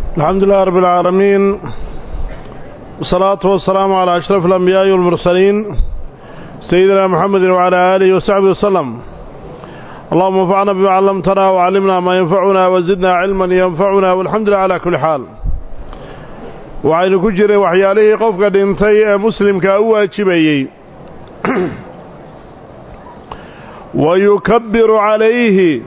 الحمد لله رب العالمين والصلاة والسلام على أشرف الأنبياء والمرسلين سيدنا محمد وعلى آله وصحبه وسلم اللهم انفعنا بما علمتنا وعلمنا ما ينفعنا وزدنا علما ينفعنا والحمد لله على كل حال وعين كجري وحياله قفك دينتي مسلم كأوى جبيي ويكبر عليه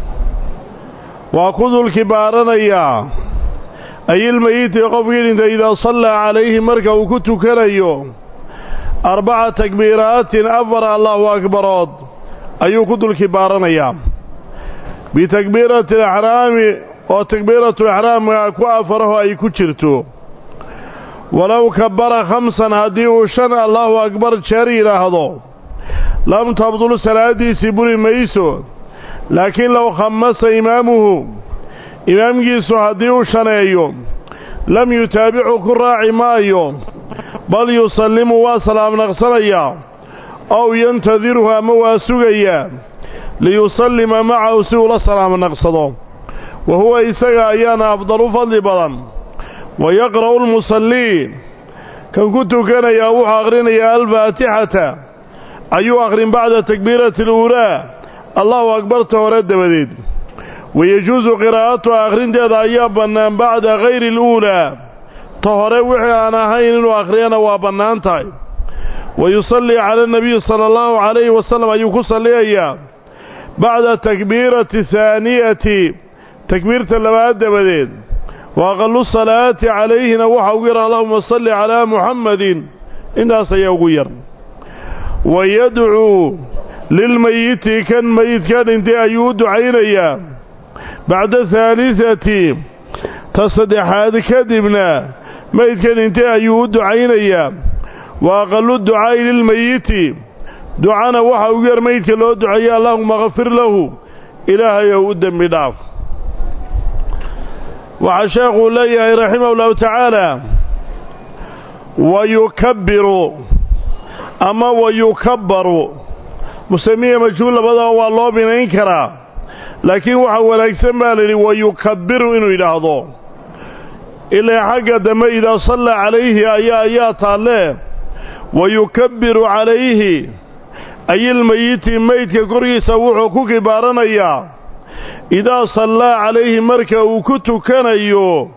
وأخذ الكبارنيا أي الميت قفك دينتي إذا صلى عليه مركا وكنت كريو أربع تكبيرات أفر الله أكبر ayuu ku dul kibaaranayaa bitakbiirati alaxraami oo takbiiratulaxraamka ku afaraho ay ku jirto walow kabara khamsan haddii uu shan allahu akbar jeer yidhaahdo lam tabdul salaadiisii buri mayso laakiin low khamasa imaamuhu imaamkiisu haddii uu shaneeyo lam yutaabicu ku raaci maayo bal yusallimu waa salaam naqsanayaa ow yantadiruhu ama waa sugayaa liyusallima macahu si uu la salaamo naqsado wa huwa isaga ayaana afdalu fadli badan wa yaqra'u lmusallii kan ku tukanayaa wuxuu akhrinayaa alfaatixata ayuu akhrin bacda takbiirati aluulaa allahu akbarta hore dabadeed wayejuusu qiraa'atuha akhrinteeda ayaa bannaan bacda hayri aluulaa ta hore wixii aan ahayn inuu akhriyana waa bannaan tahay wayusallii cala anabiyi sala allahu calayhi wasalam ayuu ku salliyayaa bacda takbiirati haaniyati takbiirta labaad dabadeed wa aqalu salaati calayhina waxa ugu yar allahuma salli calaa muxammadin intaas ayaa ugu yar wa yadcuu lilmayiti kan mayidka dhintay ayuu u ducaynayaa bacda haalisati ta saddexaad kadibna mayidka dhintay ayuu u ducaynayaa wa aqalu ducaa'i lilmayiti ducana waxa ugu yar maydka loo duceeya allahuma kafir lahu ilaahayow u dembi dhaaf waxaa sheekhuu leeyahay raximah ullahu tacaala wa yukabbiru ama wa yukabbaru musamiya majhuul labadaba waa loo binayn karaa laakiin waxaa wanaagsan baa layidhi wa yukabbiru inuu yidhaahdo ilaa xagga dambe idaa sallaa calayhi ayaa ayaa taalle wayukabbiru calayhi ayilmayiti maydka korkiisa wuxuu ku kibaaranayaa idaa sallaa calayhi marka uu ku tukanayo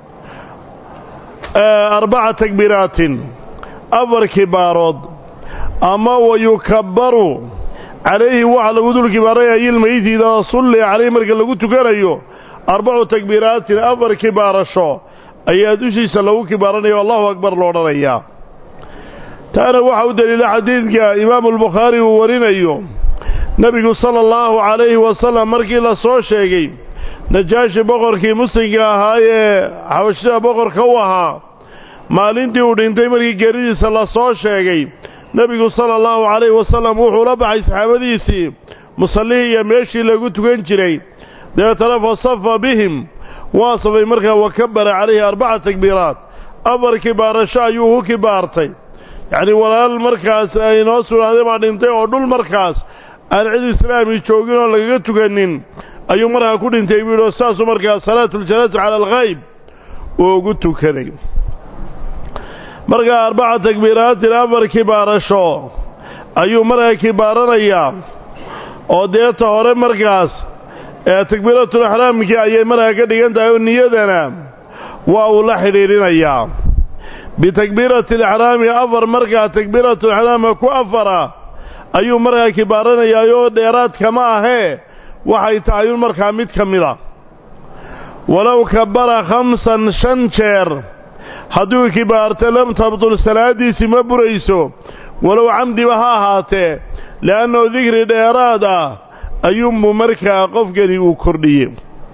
arbaca takbiiraatin afar kibaarood ama wayukabbaru calayhi waxaa lagu dul kibaaranaya ayilmayiti idaa sulliya calayhi marka lagu tukanayo arbacu takbiiraatin afar kibaarasho ayaa dushiisa lagu kibaaranayo allahu akbar lo odhanayaa taana waxaa u daliila xadiidka imaamu albukhaari uu warinayo nebigu sala allahu calayhi wasalam markii la soo sheegay najaashi boqorkii muslimka ahaa ee xabashida boqorka u ahaa maalintii uu dhintay markii geeridiisa la soo sheegay nebigu sala allahu calayhi wasalam wuxuu la baxay saxaabadiisii musallihii iyo meeshii lagu tukan jiray dabeetana fa safa bihim waa safay markaa wa kabara calayhi arbaca takbiiraat afar kibaarasho ayuu ku kibaartay yacni walaal markaas ay noo sugnaaday baa dhintay oo dhul markaas aan cid islaami joogin oo lagaga tukanin ayuu markaa ku dhintay buu yidhi oo saasuu markaa salaatuljanaasa cala alkhayb uu ugu tukanay markaa arbaca takbiiraatin afar kibaarasho ayuu markaa kibaaranayaa oo deeta hore markaas ee takbiiratulaxraamkii ayay markaa ka dhigan tahay oo niyadana waa uu la xidhiidhinayaa bitakbiirati alaxraami afar markaa takbiiratu alaxraamka ku afara ayuu markaa kibaaranayaayoo dheeraadkama ahee waxay tahay un markaa mid ka mida walow kabara khamsan shan jeer hadduu kibaarta lam tabtul salaadiisii ma burayso walow camdiba ha ahaatee le'annahu dikri dheeraad ah ayuunbuu markaa qofkani uu kordhiyey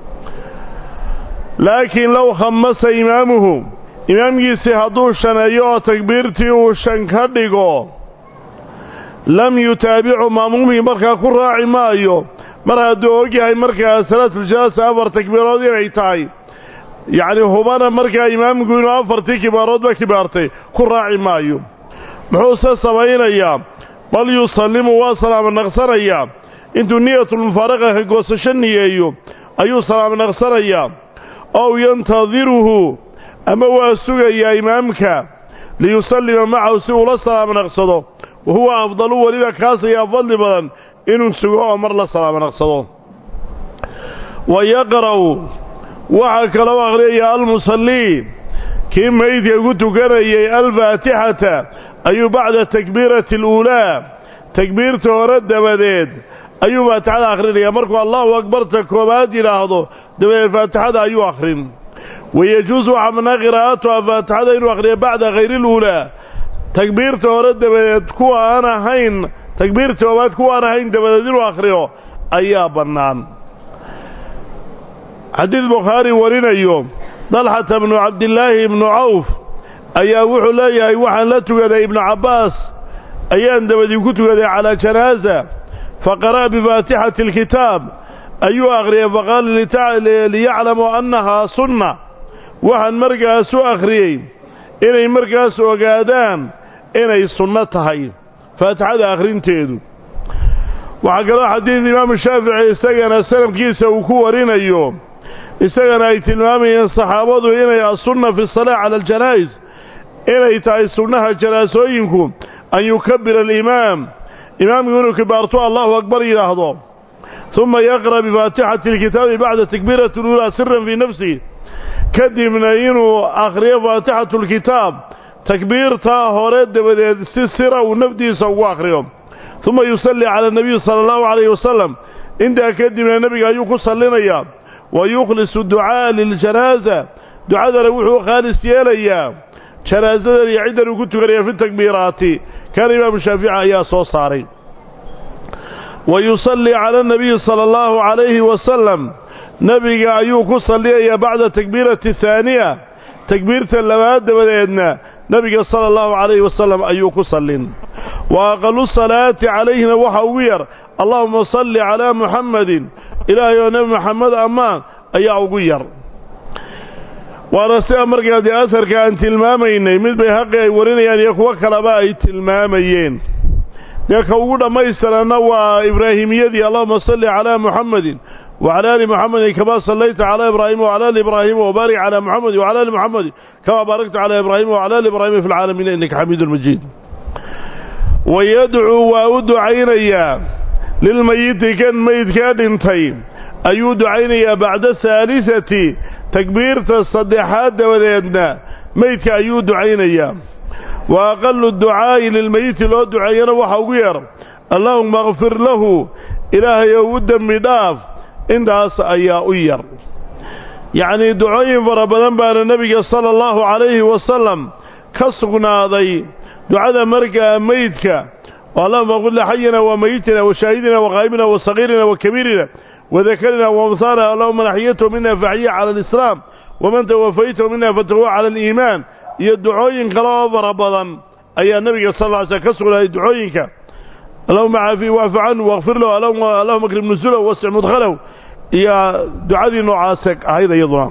laakiin low khamasa imaamuhu imaamkiisii hadduu shaneeyo oo takbiirtii uu shan ka dhigo lam yutaabicu maamuumihii markaa ku raaci maayo mar hadduu og yahay markaa salaatuljanaasa afar takbiirood inay tahay yacni hubana markaa imaamku inuu afartii kibaaroodba kibaartay ku raaci maayo muxuuse samaynayaa bal yusallimu waa salaamo naqsanayaa intuu niyatulmufaaraqa ka goosasho niyeeyo ayuu salaamo naqsanayaa ow yantadiruhu ama waa sugayaa imaamka liyusallima macahu si uula salaamo naqsado wa huwa afdalu weliba kaas ayaa fadli badan inuu sugo oo mar la salaamo naqsado wa yaqra'u waxaa kaloo akhriyaya almusallii kii maydka ku tukanayay alfaatixata ayuu bacda takbiirati aluulaa takbiirta hore dabadeed ayuu faatixada akhrinaya markuu allahu akbarta koobaad yidhaahdo dabadeed faatixada ayuu akhrin wayejuus waxaa bannaa qiraa'atuha faatixada inuu akhriyo bacda hayri luulaa takbiirta hore dabadeed kuwa aan ahayn takbiirta koobaad kuwa aan ahayn dabadeed inuu akhriyo ayaa bannaan xadiid bukhaari warinayo dalxata bnu cabdillaahi ibnu cawf ayaa wuxuu leeyahay waxaan la tugaday ibnu cabbaas ayaan dabadii ku tugaday calaa janaaza faqara'a bifaatixati alkitaab ayuu akhriyay faqaala liyaclamu annahaa sunna waxaan markaas u akhriyey inay markaas ogaadaan inay sunno tahay faatixada akhrinteedu waxaa kaloo xadiid imaamu shaafici isagana sanadkiisa uu ku warinayo isagana ay tilmaamayeen saxaabadu inay asunna fi salaa cala aljanaa'is inay tahay sunnaha janaasooyinku an yukabira alimaam imaamku inuu kibaarto allahu akbar yidhaahdo uma yaqra' bifaatixati alkitaabi bacda takbiirati اluulaa siran fii nafsihi kadibna inuu akhriyo faatixatu alkitaab takbiirtaa hore dabadeed si sira uu nafdiisa ugu akhriyo uma yusalli cala anabiyi sala allahu calayhi wasalam intaa kadibna nebiga ayuu ku sallinayaa wa yukhlisu ducaa'a liljanaaza ducadana wuxuu khaalis yeelayaa janaasadan iyo ciddan uu ku tukanaya fi takbiiraati kaana imaamu shaafici ayaa soo saaray wa yusallii cala anabiyi sala allahu calayhi wasalam nebiga ayuu ku salliyayaa bacda takbiirati ahaaniya takbiirta labaad dabadeedna nebiga sala allahu calayhi wasalam ayuu ku sallin wa aqalu salaati calayhina waxa ugu yar allahuma salli calaa muxammadin ilaahay oo nebi moxamed ammaan ayaa ugu yar waana sida markaa dee asarka aan tilmaamaynay mid bay haqi ay warinayaan iyo kuwo kaleba ay tilmaamayeen dee ka ugu dhammaystiranna waa ibraahimiyadii allahuma salli calaa muxammadin wacala ali muxamedin kamaa sallayta calaa ibraahima wacala ali ibraahima wabaarik calaa muxamedin wacala ali muxamedin kamaa baarakta calaa ibraahima wacala ali ibraahima fi lcaalamiina innaka xamiidun majiid wayadcuu waa u ducaynayaa lilmayiti kan meydkaa dhintay ayuu ducaynayaa bacda haalisati takbiirta saddexaad dabadeedna meydka ayuu ducaynayaa wa aqalu ducaa'i lilmeyiti loo duceeyana waxa ugu yeer allaahuma akfir lahu ilaahay ou u dembi dhaaf intaas ayaa u yar yacnii ducooyin fara badan baana nebiga sala allahu calayhi wasalam ka sugnaaday ducada markaa meydka allahuma qul lixayina wa meyitina wa shaahidina wa qaa'imina wa sagiirina wa kabiirina wadakarina waamhaana allahuma naxyatahu mina faxyiya cala alislaam waman tawafaytahu mina fatahuwa cala aliimaan iyo ducooyin kale oo fara badan ayaa nebiga sal lla ly slm ka sugnaaday ducooyinka allahuma caafihi waafu canhu wakfir lahu allahuma akrim nusulahu wasic mudkhalahu iyo ducadii noocaase ahayd iyaduna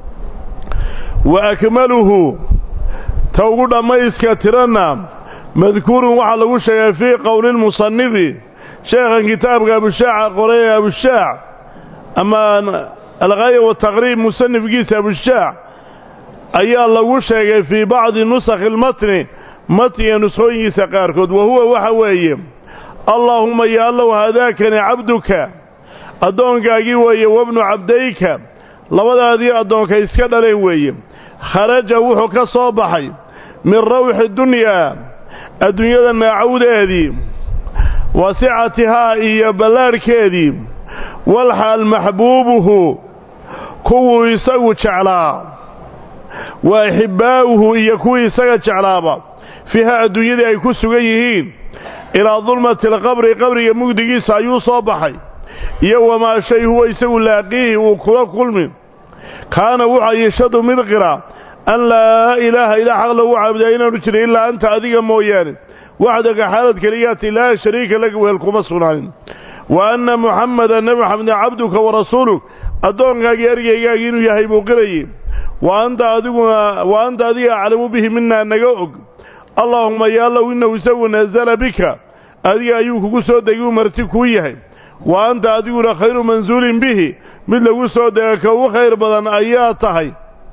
wa akmaluhu ta ugu dhammayska tiranna madkuurun waxaa lagu sheegay fii qowli lmusanifi sheekhan kitaabka abushaaca qoray ee abushaac ama alghaaya wataqriib musanifkiisa abushaac ayaa lagu sheegay fii bacdi nusakhi lmatni matniga nuskhooyinkiisa qaarkood wa huwa waxa weeye allaahuma ya allow haadaakani cabduka addoonkaagii weeye wabnu cabdayka labadaadii addoonka iska dhaleen weeye kharaja wuxuu ka soo baxay min rawxi dunyaa adduunyada naacawdeedii wasicatihaa iyo ballaadhkeedii walxaal maxbuubuhu kuwuu isagu jeclaa wa axibbaa'uhu iyo kuwii isaga jeclaaba fiiha adduunyadii ay ku sugan yihiin ilaa dulmati alqabri qabriga mugdigiisa ayuu soo baxay iyo wamaa shay huwa isagu laaqiihi uu kula kulmi kaana wuxaa yashadu mid qira an laa ilaaha ilaa xaq lagu caabudaa inaanu jirin ilaa anta adiga mooyaane waxdaga xaalad keligaati laa shariika laka wehel kuma sugnaanin wa anna muxammadan nebi maxamedin cabduka wa rasuuluk addoonkaagii ergeygaagii inuu yahay buu qirayey wa anta adiguna wa anta adiga aclamu bihi minaa naga og allaahuma yaallow innahu isagu nasala bika adiga ayuu kugu soo degi u marti kuu yahay wa anta adiguna khayru mansuulin bihi mid lagu soo dega ka u khayr badan ayaa tahay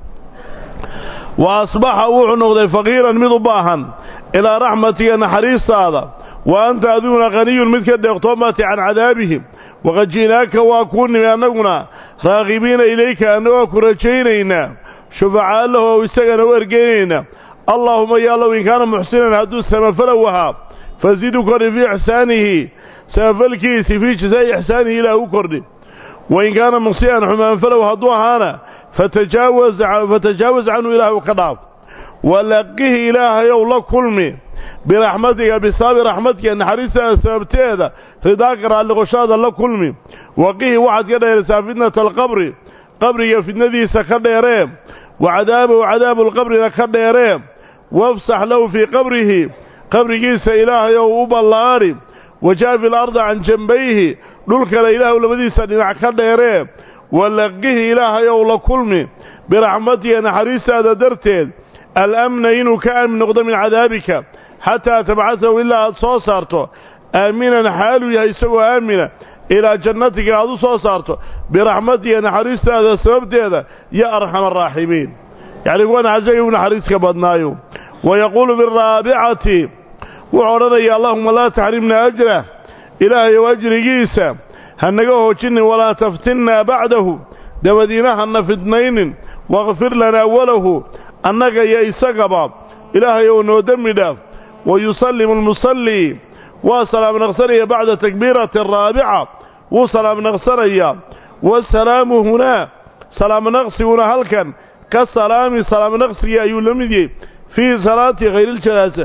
wa asbaxa wuxuu noqday faqiiran mid u baahan ilaa raxmatiga naxariistaada wa anta adiguna qaniyun mid ka deeqtoomati can cadaabihim waqad ji'naaka waa kuu nimi annaguna raaqibiina ilayka annagoo ku rajaynaynaa shufacaa lahu ow isagana u ergeynaynaa allaahuma yaalow in kaana muxsinan hadduu samafalow ahaa fasidu kordhi fii ixsaanihi samafalkiisii fii jazaa'i ixsaanihi ilaah u kordhi wain kaana musii'an xumaanfalow hadduu ahaana fatajaawaz canhu ilaahu ka dhaaf walaqihi ilaahayow la kulmi biraxmatiga bisaabi raxmadka naxariistaada sababteeda ridaaka raalliqoshaada la kulmi waqihi waxaad ka dheeraysaa fitnata alqabri qabriga fitnadiisa ka dheeree wa cadaabahu cadaabuulqabrina ka dheeree wafsax lahu fii qabrihi qabrigiisa ilaahayow u ballaadhi wajaafi alarda can jambayhi dhulkana ilaahu labadiisa dhinac ka dheeree walaqihi ilaahayow la kulmi biraxmatiga naxariistaada darteed alamna inuu ka aamin noqdo min cadaabika xataa tabcasahu ilaa aad soo saarto aaminan xaaluu yahay isagoo aamina ilaa jannatika aad u soo saarto biraxmatiga naxariistaada sababteeda ya arxama araaximiin yacni kuwa naxasaga u naxariiska badnaayo wayaquulu biraabicati wuxuu odhanaya allahuma laa taxrimna ajrah ilaahayow ajrigiisa ha naga hoojinin walaa taftinnaa bacdahu dabadiina hana fidnaynin wakfir lanaa walahu annaga iyo isagaba ilaahayow noo dembi dhaaf wayusallimu almusallii waa salaam naqsanaya bacda takbiirati araabica wuu salaam naqsanayaa waasalaamu hunaa salaam naqsiguna halkan ka salaami salaam naqsigii ayuu la mid yahay fii salaati hayriljanaasa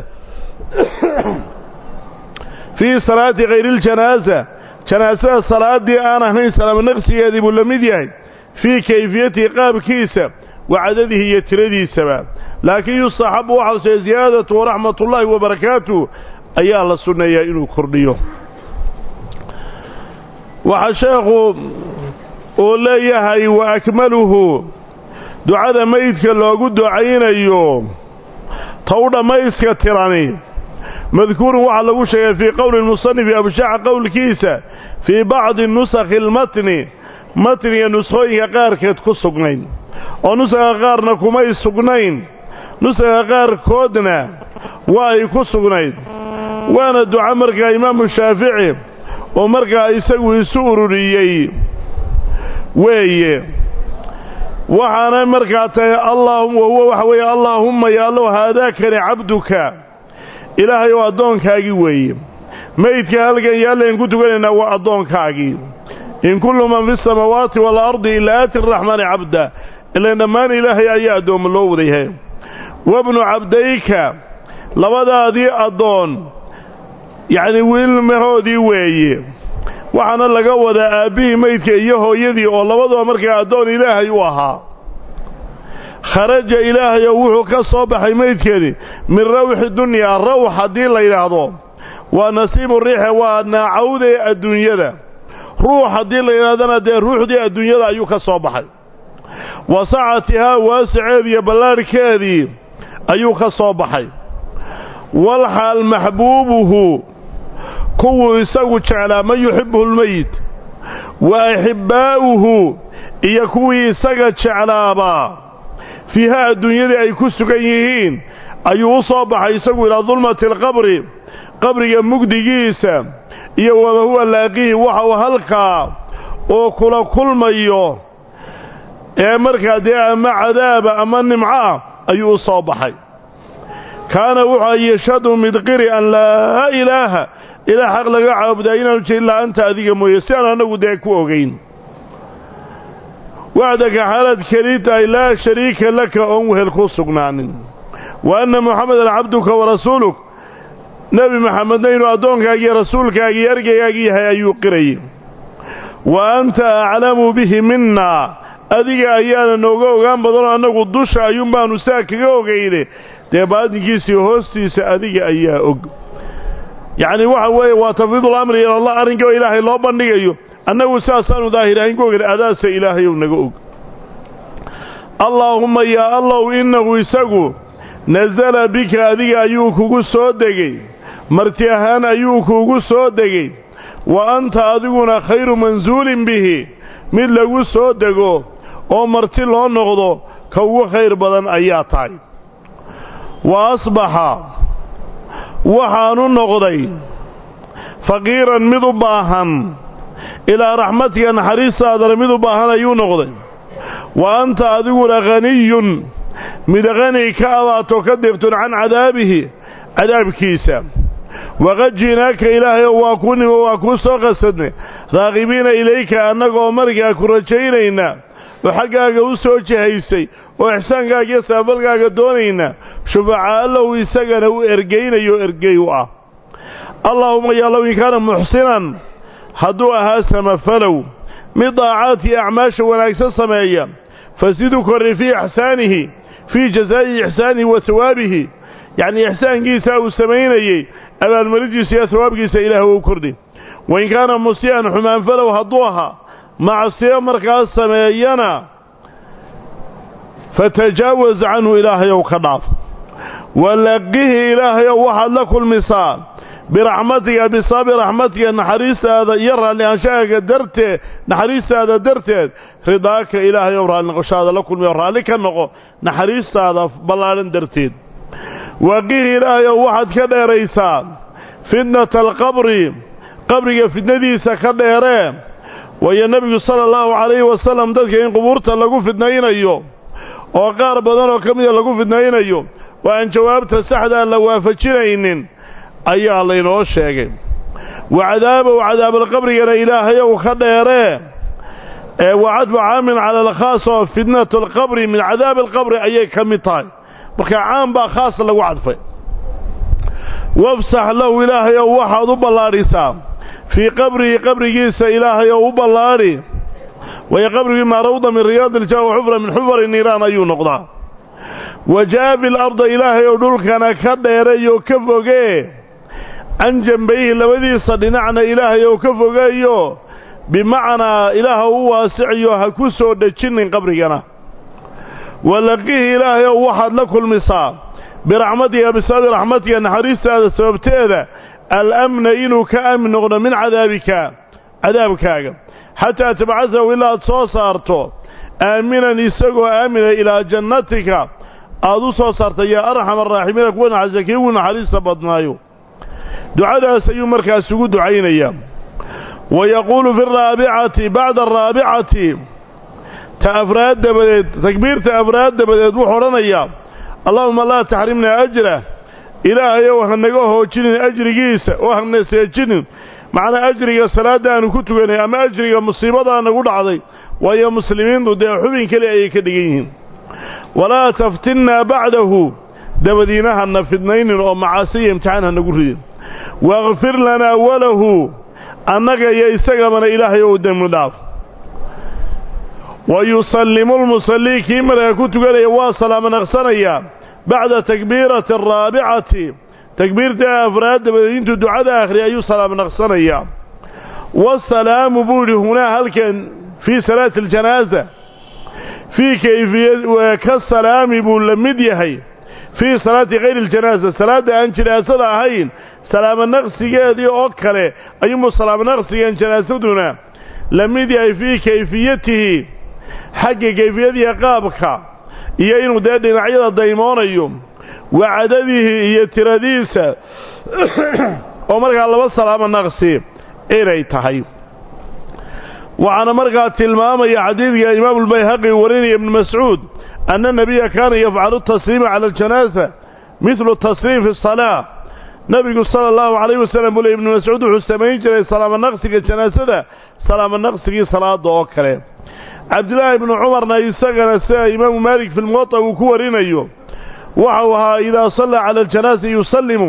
fii salaati khayriiljanaasa janaasada salaaddii aan ahayn salaam naqsigeedii buu la mid yahay fii kayfiyatihi qaabkiisa wa cadadihi iyo tiradiisaba laakiin yustaxabu waxaa la ziyaadatu waraxmatullaahi wabarakaatuh ayaa la sunneeyaa inuu kordhiyo waxaa sheekhu uu leeyahay wa akmaluhu ducada meydka loogu ducaynayo ta u dhammayska tirani madkuurun waxaa lagu sheegay fii qowli lmusanifi abshaaca qowlkiisa fii bacdi nusakhi almatni matniga nuskhooyinka qaarkeed ku sugnayn oo nusakha qaarna kumay sugnayn nusakha qaarkoodna waa ay ku sugnayd waana duco markaa imaamu shaafici oo markaa isagu isu ururiyey weeye waxaana markaa tahay allaahum wahuwa waxa weeye allaahumma yaallow haadaakani cabduka ilaahay oo addoonkaagii weeye meydka halkan yaallayn ku tukanaynaa waa addoonkaagii in kullu man fi samaawaati waalardi ilaa aati araxmaani cabda ilan dhammaan ilaahay ayaa addoommo loo wadayahay wabnu cabdayka labadaadii addoon yacnii wiilmahoodii weeye waxaana laga wadaa aabbihii meydka iyo hooyadii oo labaduba markaa addoon ilaahay u ahaa kharaja ilaahay oo wuxuu ka soo baxay meydkeedii min rawxi dunyaa rawx haddii la yidhaahdo waa nasiibu riixe waa naacawde adduunyada ruux haddii la yidhahdana dee ruuxdii adduunyada ayuu ka soo baxay wa sacatihaa waasiceed iyo ballaarhkeedii ayuu ka soo baxay walxaal maxbuubuhu kuwuu isagu jeclaa man yuxibbuhu lmeyit wa axibbaa'uhu iyo kuwii isaga jeclaabaa fiiha adduunyadii ay ku sugan yihiin ayuu u soo baxay isagu ilaa dulmati alqabri qabriga mugdigiisa iyo wama huwa laaqihi waxa uu halkaa oo kula kulmayo ee markaa dee ama cadaaba ama nimco ah ayuu u soo baxay kaana wuxuu yashhadu midqiri an laa ilaaha ilaa xaq laga caabudaa inaanu jirin illaa anta adiga mooye si aan annagu dee ku ogayn wacdaka xaalaad keli tahay laa shariika laka oon wehel ku sugnaanin wa anna muxamedan cabduka wa rasuuluk nebi maxamedna inuu addoonkaagii rasuulkaagii ergaygaagii yahay ayuu qirayay wa anta aclamu bihi minna adiga ayaana nooga ogaan badanoo annagu dusha ayuun baanu saa kaga ogayne dee baadinkiisii hoostiisa adiga ayaa og yacni waxa weeye waa tafwiidul amri ila allah arrinkii oo ilaahay loo bandhigayo annagu saasaanu daahirahayn ku ogan adaasa ilaahayow naga og allaahumma yaa allow innahu isagu nasala bika adiga ayuu kugu soo degey marti ahaan ayuu kuugu soo degey wa anta adiguna khayru mansuulin bihi mid lagu soo dego oo marti loo noqdo ka ugu khayr badan ayaa tahay wa asbaxa waxaanu noqday faqiiran mid u baahan ilaa raxmatika naxariistaadana mid u baahan ayuu noqday wa anta adiguna haniyun mid qani ka abaato ka deeftoon can cadaabihi cadaabkiisa waqad ji'naaka ilaahayow waa kuu nimo waa kuu soo qasadnay raaqibiina ilayka annagoo markaa ku rajaynayna oo xaggaaga u soo jihaysay oo ixsaankaaga iyo saafalkaaga doonayna shufacaa allow isagana u ergaynayo ergey u ah allaahuma yaalow in kaana muxsinan hadduu ahaa samafalow mid daacaadkii acmaasha wanaagsan sameeya fasidu korri fii ixsaanihi fii jasaa'i ixsaanihi wa hawaabihi yacnii ixsaankiisa uu samaynayey abaalmarintiisa iyo hawaabkiisa ilaah u kordhi wain kaana musii'an xumaanfalow hadduu ahaa macsiyo markaas sameeyana fatajaawaz canhu ilaahayow ka dhaaf walaqihi ilaahayow waxaad la kulmisaa biraxmatika bisababi raxmatika naxariistaada iyo raalliaanshahaaga darteed naxariistaada darteed ridaaka ilaahayow raalli noqoshaada la kulmiyo raalli ka noqo naxariistaada ballaadhan darteed waqihi ilaahayow waxaad ka dheeraysaa fitnata alqabri qabriga fitnadiisa ka dheeree waayo nebigu sala allahu calayhi wasalam dadka in qubuurta lagu fidnaynayo oo qaar badan oo ka mida lagu fidnaynayo oo aan jawaabta saxdaa la waafajinaynin ayaa laynoo sheegay wa cadaabow cadaabalqabrigana ilaahayow ka dheeree ee wacadfu caamin cala alkhaas oo fitnatu alqabri min cadaabi alqabri ayay ka mid tahay marka caan baa khaas lagu cadfay wafsax lahu ilaahayow waxaad u ballaadhisaa fii qabrihi qabrigiisa ilaahayow u ballaadhi waayo qabrigii maa rawda min riyaadi ilja wa xufra min xufari niiraan ayuu noqdaa wajaafi larda ilaahayow dhulkana ka dheereeyo ka fogee can jambayhi labadiisa dhinacna ilaahayow ka fogeeyo bimacnaa ilaaha u waasiciyo ha ku soo dhejinin qabrigana walaqihi ilaahayow waxaad la kulmisaa biraxmatika bisababi raxmatika naxariistaada sababteeda alamna inuu ka aamin noqdo min cadaabika cadaabkaaga xataa tabcasahu ilaa aad soo saarto aaminan isagoo aamina ilaa jannatika aad u soo saartay yaa arxam araaximiina kuwa naxariista kii ugu naxariista badnaayo ducadaas ayuu markaas ugu ducaynayaa wa yaquulu fi araabicati bacda araabicati ta afraad dabadeed takbiirta afraad dabadeed wuxuu odhanayaa allaahuma laa taxrimnaa ajrah ilaahayow hanaga hoojinin ajrigiisa oo hana seejinin macnaa ajriga salaadda aanu ku tukanay ama ajriga musiibadaa nagu dhacday waayo muslimiintu dee xubin keli ayay ka dhigan yihiin walaa taftinnaa bacdahu dabadiina hana fidnaynin oo macaasiya imtixaan hanagu ridin waakfir lanaa walahu annaga iyo isagabana ilaahayow dembi dhaaf wa yusallimu lmusallii kii markaa ku tukanaya waa salaamo naqsanayaa bacda takbiirati araabicati takbiirta afraad dabadeed intuu ducada akhriya ayuu salaamo naqsanayaa waasalaamu buu yidhi hunaa halkan fii salaati aljanaaza fii kayfiya ka salaami buu la mid yahay fii salaati kayri aljanaaza salaadda aan janaasada ahayn salaamo naqsigeedii oo kale ayuunbuu salaamo naqsigan janaasaduna la mid yahay fii kayfiyatihi xagga kayfiyadiiya qaabka iyo inuu dee dhinacyada daymoonayo wa cadadihi iyo tiradiisa oo markaa laba salaamo naqsi inay tahay waxaana markaa tilmaamaya xadiidka imaamulbayhaqi warinaya ibnu mascuud anna nebiya kaana yafcalu tasliima cala aljanaaza midlu tasliim fi asalaa nebigu sala allahu calayh wasalam buu ley ibnu mascuud wuxuu samayn jiray salaamo naqsiga janaasada salaamo naqsigii salaada oo kale cabdillaahi ibnu cumarna isagana sida imaamu maalik fi lmuwata uu ku warinayo waxau ahaa idaa sallaa cala aljanaasa yusallimu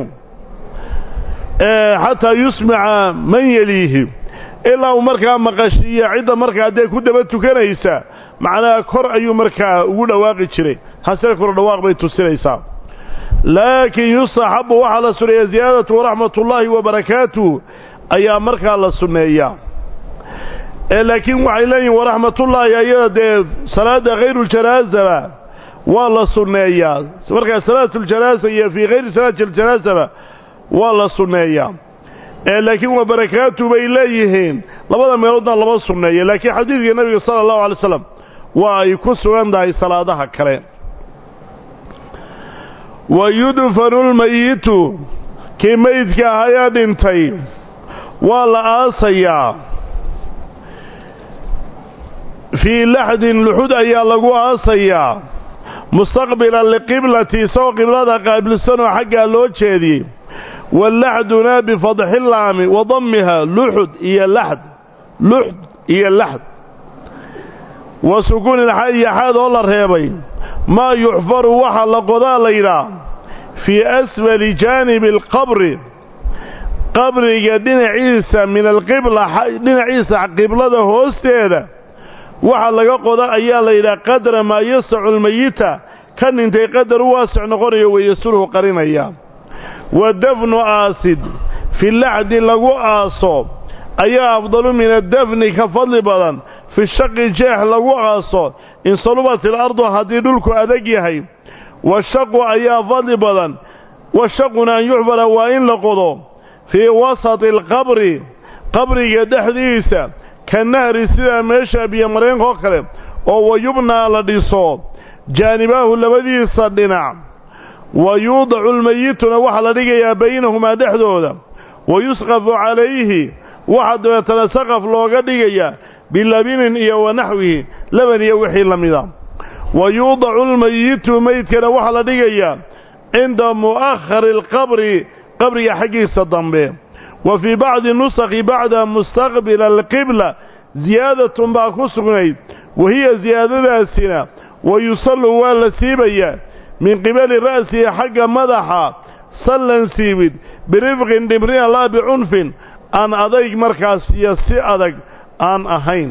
xataa yusmica man yeliihi ilaa uu markaa maqashiiyo cidda markaa dee ku daba tukanaysa macnaha kor ayuu markaa ugu dhawaaqi jiray hasee kor dhawaaq bay tusinaysaa laakiin yustaxabu waxaa la sunneeya ziyaadatu waraxmatullaahi wa barakaatuh ayaa markaa la sunneeyaa laakiin waxay leeyihin waraxmatullaahi ayada dee salaada khayruljanaasaba waa la sunneeyaa markaa salaatuljanaasa iyo fii khayri salaati aljanaasaba waa la sunneeyaa laakiin waa barakaatu bay leeyihiin labada meeloodna lama sunneeya laakiin xadiidka nebiga sala allahu alay slam waa ay ku sugan tahay salaadaha kale wa yudfanu lmayitu kii meydka ahayaa dhintay waa la aasayaa fii laxdin luxud ayaa lagu aasayaa mustaqbilan liqiblati isagoo qiblada qaabilsanoo xaggaa loo jeediyey walaxduna bifadxi laami wa dammiha luxud iyo laxd luxd iyo laxd wa sukuuni lxa iyo xaad oo la reebay maa yuxfaru waxa la qodaa la yidhaah fii asfali jaanibi alqabri qabriga dhinaciisa min alqibla dhinaciisa qiblada hoosteeda waxa laga qoda ayaa la yidhaha qadra maa yasacu lmayita ka dhintay qadar u waasic noqonayo weeye sulhu qarinaya wa dafnu aasid fi laxdi lagu aaso ayaa afdalu min addafni ka fadli badan fi shaqi jeex lagu aaso in salubat ilardu haddii dhulku adag yahay washaqu ayaa fadli badan washaquna an yuxfara waa in la qodo fii wasati alqabri qabriga dhexdiisa ka nahri sida meesha biyomareenkaoo kale oo wayubnaa la dhiso jaanibaahu labadiisa dhinac wa yuudacu lmayituna waxaa la dhigayaa baynahumaa dhexdooda wa yusqafu calayhi waxaa dabeetana saqaf looga dhigayaa bilabinin iyo wa naxwihi laban iyo wixii la mida wa yuudacu lmayitu meydkana waxaa la dhigayaa cinda mu'akhari alqabri qabriga xaggiisa dambe wa fii bacdi nusakhi bacda mustaqbila alqibla ziyaadatun baa ku sugnayd wa hiya ziyaadadaasina wa yusallu waa la siibayaa min qibali ra'sihi xagga madaxa sallan siibid birifqin dhimrina laa bicunfin aan adayg markaas iyo si adag aan ahayn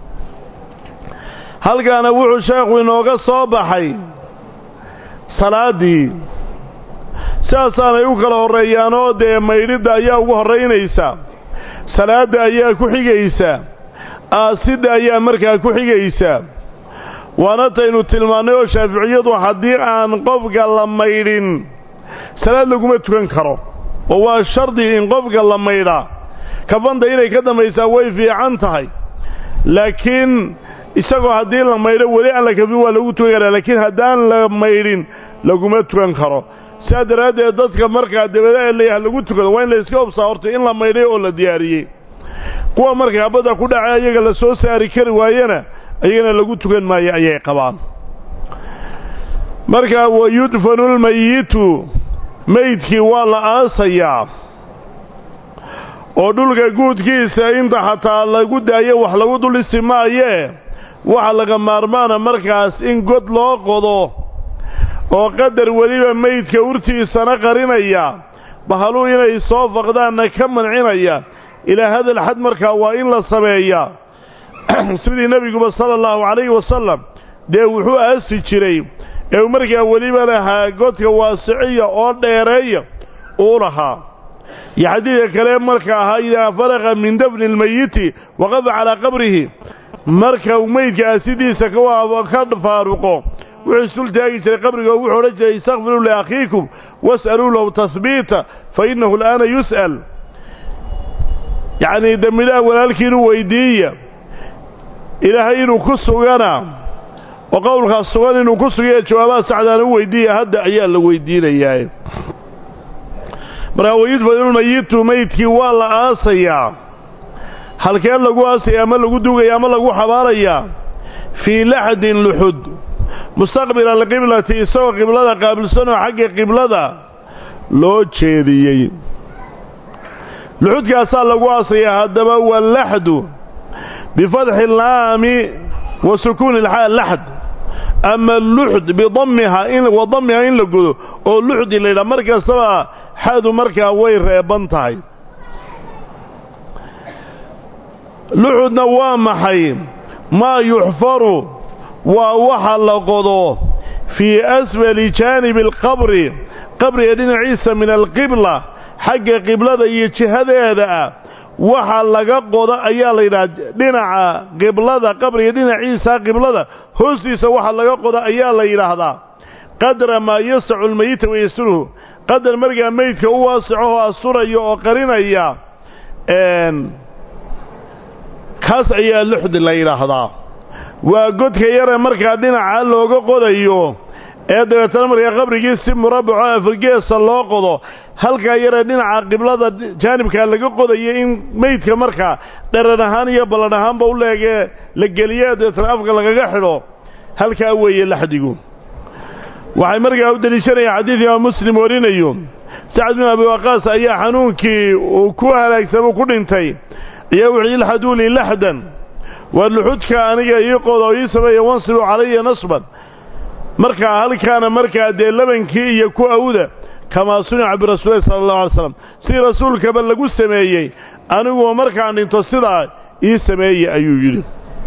halkaana wuxuu sheekhu inooga soo baxay salaaddii sidaasaanay u kala horreeyaanoo dee maydhidda ayaa ugu horraynaysa salaadda ayaa ku xigaysa aasidda ayaa markaa ku xigaysa waana taynu tilmaannay oo shaaficiyadu haddii aan qofka la maydhin salaad laguma tukan karo oo waa shardi in qofka la maydhaa kafanta inay ka dambaysaa way fiican tahay laakiin isagoo haddii la maydho weli aan la kafin waa lagu tukan karaa laakiin haddaan la maydhin laguma tukan karo sidaa daraaddeed dadka markaa dabada leeyaha lagu tukado waa in la iska hobsaa horta in la maydhay oo la diyaariyey kuwa markay habadda ku dhacay ayaga la soo saari kari waayana ayagana lagu tukan maayo ayay qabaan markaa wa yudfanu lmayitu meydkii waa la aasayaa oo dhulka guudkiisa inta xataa lagu daayo wax lagu dul isi maayee waxa laga maarmaana markaas in god loo qodo oo qadar weliba meydka urtiisana qarinaya bahaluu inay soo faqdaanna ka mancinaya ilaa hadal xad markaa waa in la sameeyaa sidii nebiguba sala allahu calayhi wasalam dee wuxuu aasi jiray ee uu markaa weliba lahaa godka waasiciya oo dheereeya uu lahaa iyo xadiidka kale marka ahaa idaa faraqa min dafni almayiti waqafa calaa qabrihi marka uu meydka aasidiisa ka faaruqo wuxuu isul taagi jiray qabriga oo wuxuu odhan jiray istakfiruu liakhiikum was'aluu lahu tahbiita fa innahu al'aana yus'al yacnii dembilaha walaalkiinu weydiiya ilaahay inuu ku sugana oo qowlkaas sugan inuu ku sugaya jawaabaha saxdaana u weydiiya hadda ayaa la weydiinayaa markaa wayudfanulmayitu meydkii waa la aasayaa halkeen lagu aasaya ama lagu dugaya ama lagu xabaarayaa fii laxdin luxud mustaqbila alqiblati isagoo qiblada qaabilsanoo xagga qiblada loo jeediyey luxudkaasaa lagu aasayaa haddaba walaxdu bifatxi laami wa sukuuni laxd ama luxd bidammiha wa dammiha in la godo oo luxdi la yidhaha mar kastaba xadu markaa way reeban tahay luxudna waa maxay maa yuxfaru waa waxa la qodo fii asfali jaanibi alqabri qabriga dhinaciisa min alqibla xagga qiblada iyo jihadeeda ah waxa laga qoda ayaa la yidhaha dhinaca qiblada qabriga dhinaciisa qiblada hoostiisa waxa laga qoda ayaa la yidhaahdaa qadra maa yasacu lmayita wayasruhu qadar markaa meydka u waasaco oo asturaya oo qarinaya kaas ayaa luxdi la yidhaahdaa waa godka yare markaa dhinaca looga qodayo ee dabeetana markaa qabrigii si murabbaco afargeesa loo qodo halkaa yaree dhinaca qiblada jaanibkaa laga qodayo in meydka markaa dharan ahaan iyo ballan ahaanba u leegee la geliye dabeetana afka lagaga xidho halkaa weeye laxdigu waxay markaa u deliishanayaan xadiid imaam muslim warinayo sacad bin abi waqaas ayaa xanuunkii uu ku halaagsamo ku dhintay ayaa wuxuu ilxaduu lii laxdan waa luxudka aniga ii qoda oo ii sameeya wansibuu calaya nasban markaa halkaana markaa dee labankii iyo ku awda kamaa sunica birasuulilahi sala allahu alay slam sidii rasuulkaba lagu sameeyey aniguo markaan dhinto sidaa ii sameeye ayuu yidhi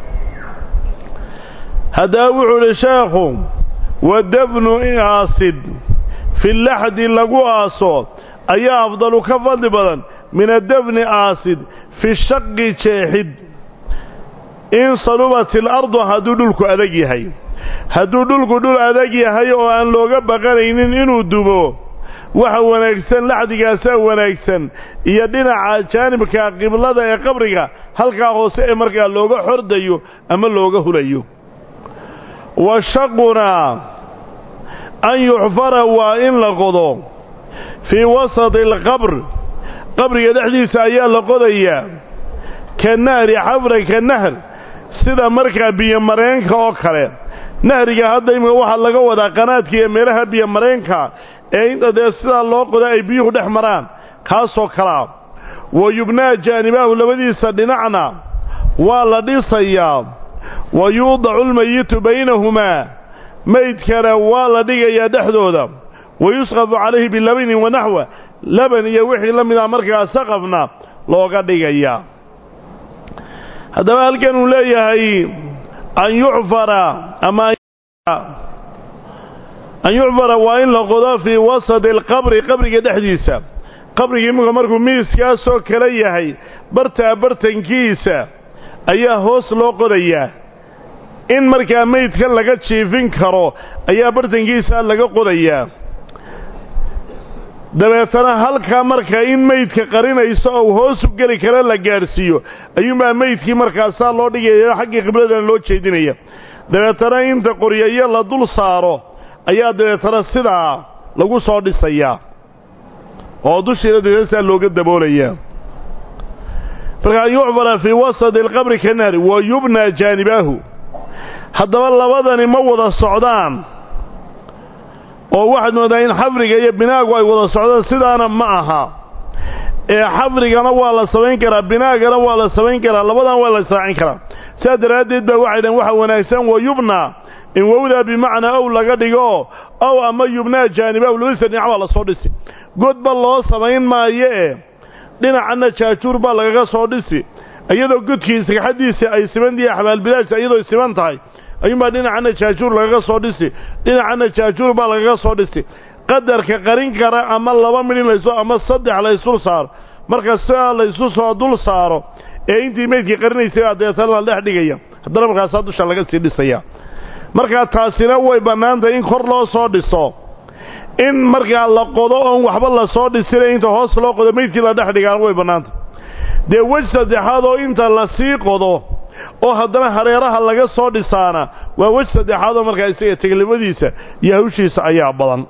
haddaba wuxuu idhi sheekhu wa dafnu aasid fi laxdi lagu aaso ayaa afdalu ka fadli badan min adafni aasid fi shaqi jeexid in salubat ilardu hadduu dhulku adag yahay hadduu dhulku dhul adag yahay oo aan looga baqanaynin inuu dumo waxa wanaagsan laxdigaasaa wanaagsan iyo dhinaca jaanibka qiblada ee qabriga halkaa hoose ee markaa looga xordayo ama looga hulayo wa shaquna an yuxfara waa in la qodo fii wasati alqabr qabriga dhexdiisa ayaa la qodayaa ka nahri xafra ka nahr sida markaa biyomareenka oo kale nahriga hadda imika waxaa laga wadaa qanaadka iyo meelaha biyomareenka ee inta dee sidaa loo qoda ay biyuhu dhex maraan kaasoo kalea wa yubnaa jaanibaahu labadiisa dhinacna waa la dhisayaa wa yuudacu lmayitu baynahumaa maydkana waa la dhigayaa dhexdooda wa yusqafu calayhi bilabinin wanaxwa laban iyo wixii la mida markaa saqafna looga dhigayaa haddaba halkan uu leeyahay an yucfara ama an yucfara waa in la qodo fii wasati alqabri qabriga dhexdiisa qabriga iminka markuu miiskaasoo kale yahay bartaa bartankiisa ayaa hoos loo qodayaa in markaa meydkan laga jiifin karo ayaa bartankiisa laga qodayaa dabeetana halkaa markaa in meydka qarinayso ou hoos u geli kara la gaadhsiiyo ayuunbaa meydkii markaasaa loo dhigaya xaggii qibladana loo jeedinaya dabeetana inta qoryayo la dul saaro ayaa dabeetana sidaa lagu soo dhisayaa oo dushiina dabeetana looga daboolayaa marka an yucbara fii wasati alqabri ka naari wa yubnaa jaanibaahu haddaba labadani ma wada socdaan oo waxaad moodaa in xafriga iyo binaagu ay wada socdaan sidaana ma aha ee xafrigana waa la samayn karaa binaagana waa la samayn karaa labadan waa la israacin karaa sidaa daraaddeed baa waxay dhahen waxa wanaagsan wa yubnaa in wowdaa bimacnaa ow laga dhigo ow ama yubnaa jaanibahu labadiisa dhinac baa lasoo dhisi godba loo samayn maayo ee dhinacanna jaajuur baa lagaga soo dhisi iyadoo godkii sagxaddiisa ay simantihi xabaalbilaashta iyadoo siman tahay ayuunbaa dhinacanna jaajuur lagaga soo dhisi dhinacanna jaajuur baa lagaga soo dhisi qadarka qarin kara ama laba midhin layso ama saddex laysul saaro marka sidaa laysu soo dul saaro ee intii meydkii qarinaysay baa dabeetana la dhex dhigaya haddana markaasaa dusha laga sii dhisaya markaa taasina way bannaantahay in kor loo soo dhiso in markaa la qodo oon waxba lasoo dhisinay inta hoos loo qodo meydkii la dhex dhigaana way bannaantahy dee wej saddexaad oo inta la sii qodo oo haddana hareeraha laga soo dhisaana waa wej saddexaad oo markaa isaga teglibadiisa iyo hawshiisa ayaa badan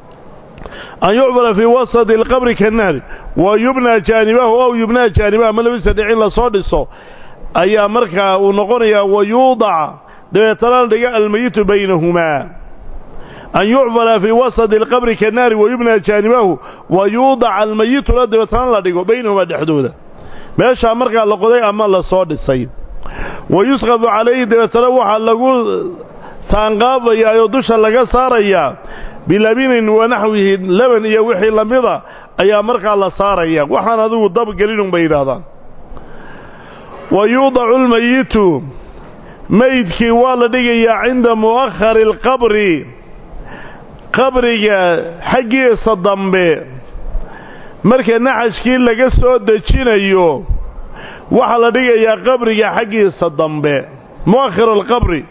an yucbara fii wasati alqabri ka nahri wa yubnaa jaanibahu ow yubnaa jaanibahu ama labadiisa dhic in lasoo dhiso ayaa markaa uu noqonayaa wa yuudaca dabeetana la dhiga almayitu baynahumaa an yucbara fii wasati alqabri ka naari wa yubnaa jaanibahu wa yuudaca almayituna dabeetana la dhigo baynahumaa dhexdooda meeshaa markaa la qoday ama lasoo dhisay wa yusqafu calayhi dabeetana waxaa lagu saanqaabayaa oo dusha laga saarayaa bilabinin wa naxwihi laban iyo wixii lamida ayaa markaa la saaraya waxaan adigu dabgelinun bay yidhaahdaan wa yuudacu lmayitu meydkii waa la dhigayaa cinda mu'akhari alqabri qabriga xaggiisa dambe marka naxashkii laga soo dejinayo waxaa la dhigayaa qabriga xaggiisa dambe mu'akhiru alqabri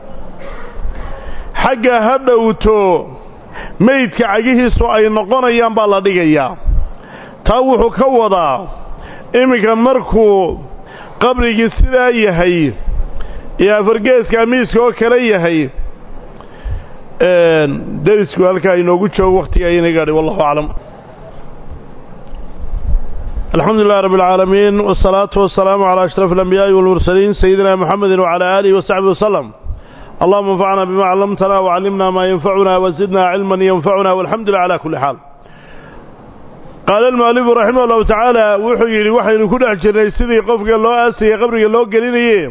xagga ha dhowto meydka cagihiisu ay noqonayaan baa la dhigayaa taa wuxuu ka wadaa iminka markuu qabrigii sidaa yahay iyo afargeeska miiska oo kale yahay derisku halkaa inoogu joogo wakhtiga ayayna gaadhay wallahu aclam الحمد لله رب العالمين والصلاة والسلام على أشرف الأنبياء والمرسلين سيدنا محمد وعلى آله وصحبه وسلم اللهم انفعنا بما علمتنا وعلمنا ما ينفعنا وزدنا علما ينفعنا والحمد لله على كل حال قال المؤلف رحمه الله تعالى وحي وحي كل أحجر سيدي قفك الله آسي قبرك الله قليني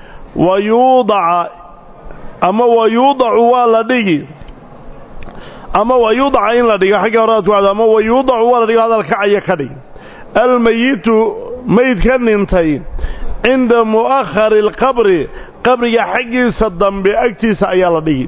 ويوضع أما ويوضع والدي أما ويوضع إن لدي حق أرات وعد أما ويوضع والدي هذا الكعي كدي almayitu maydka dhintay cinda mu'akhari alqabri qabriga xaggiisa dambe agtiisa ayaa la dhigi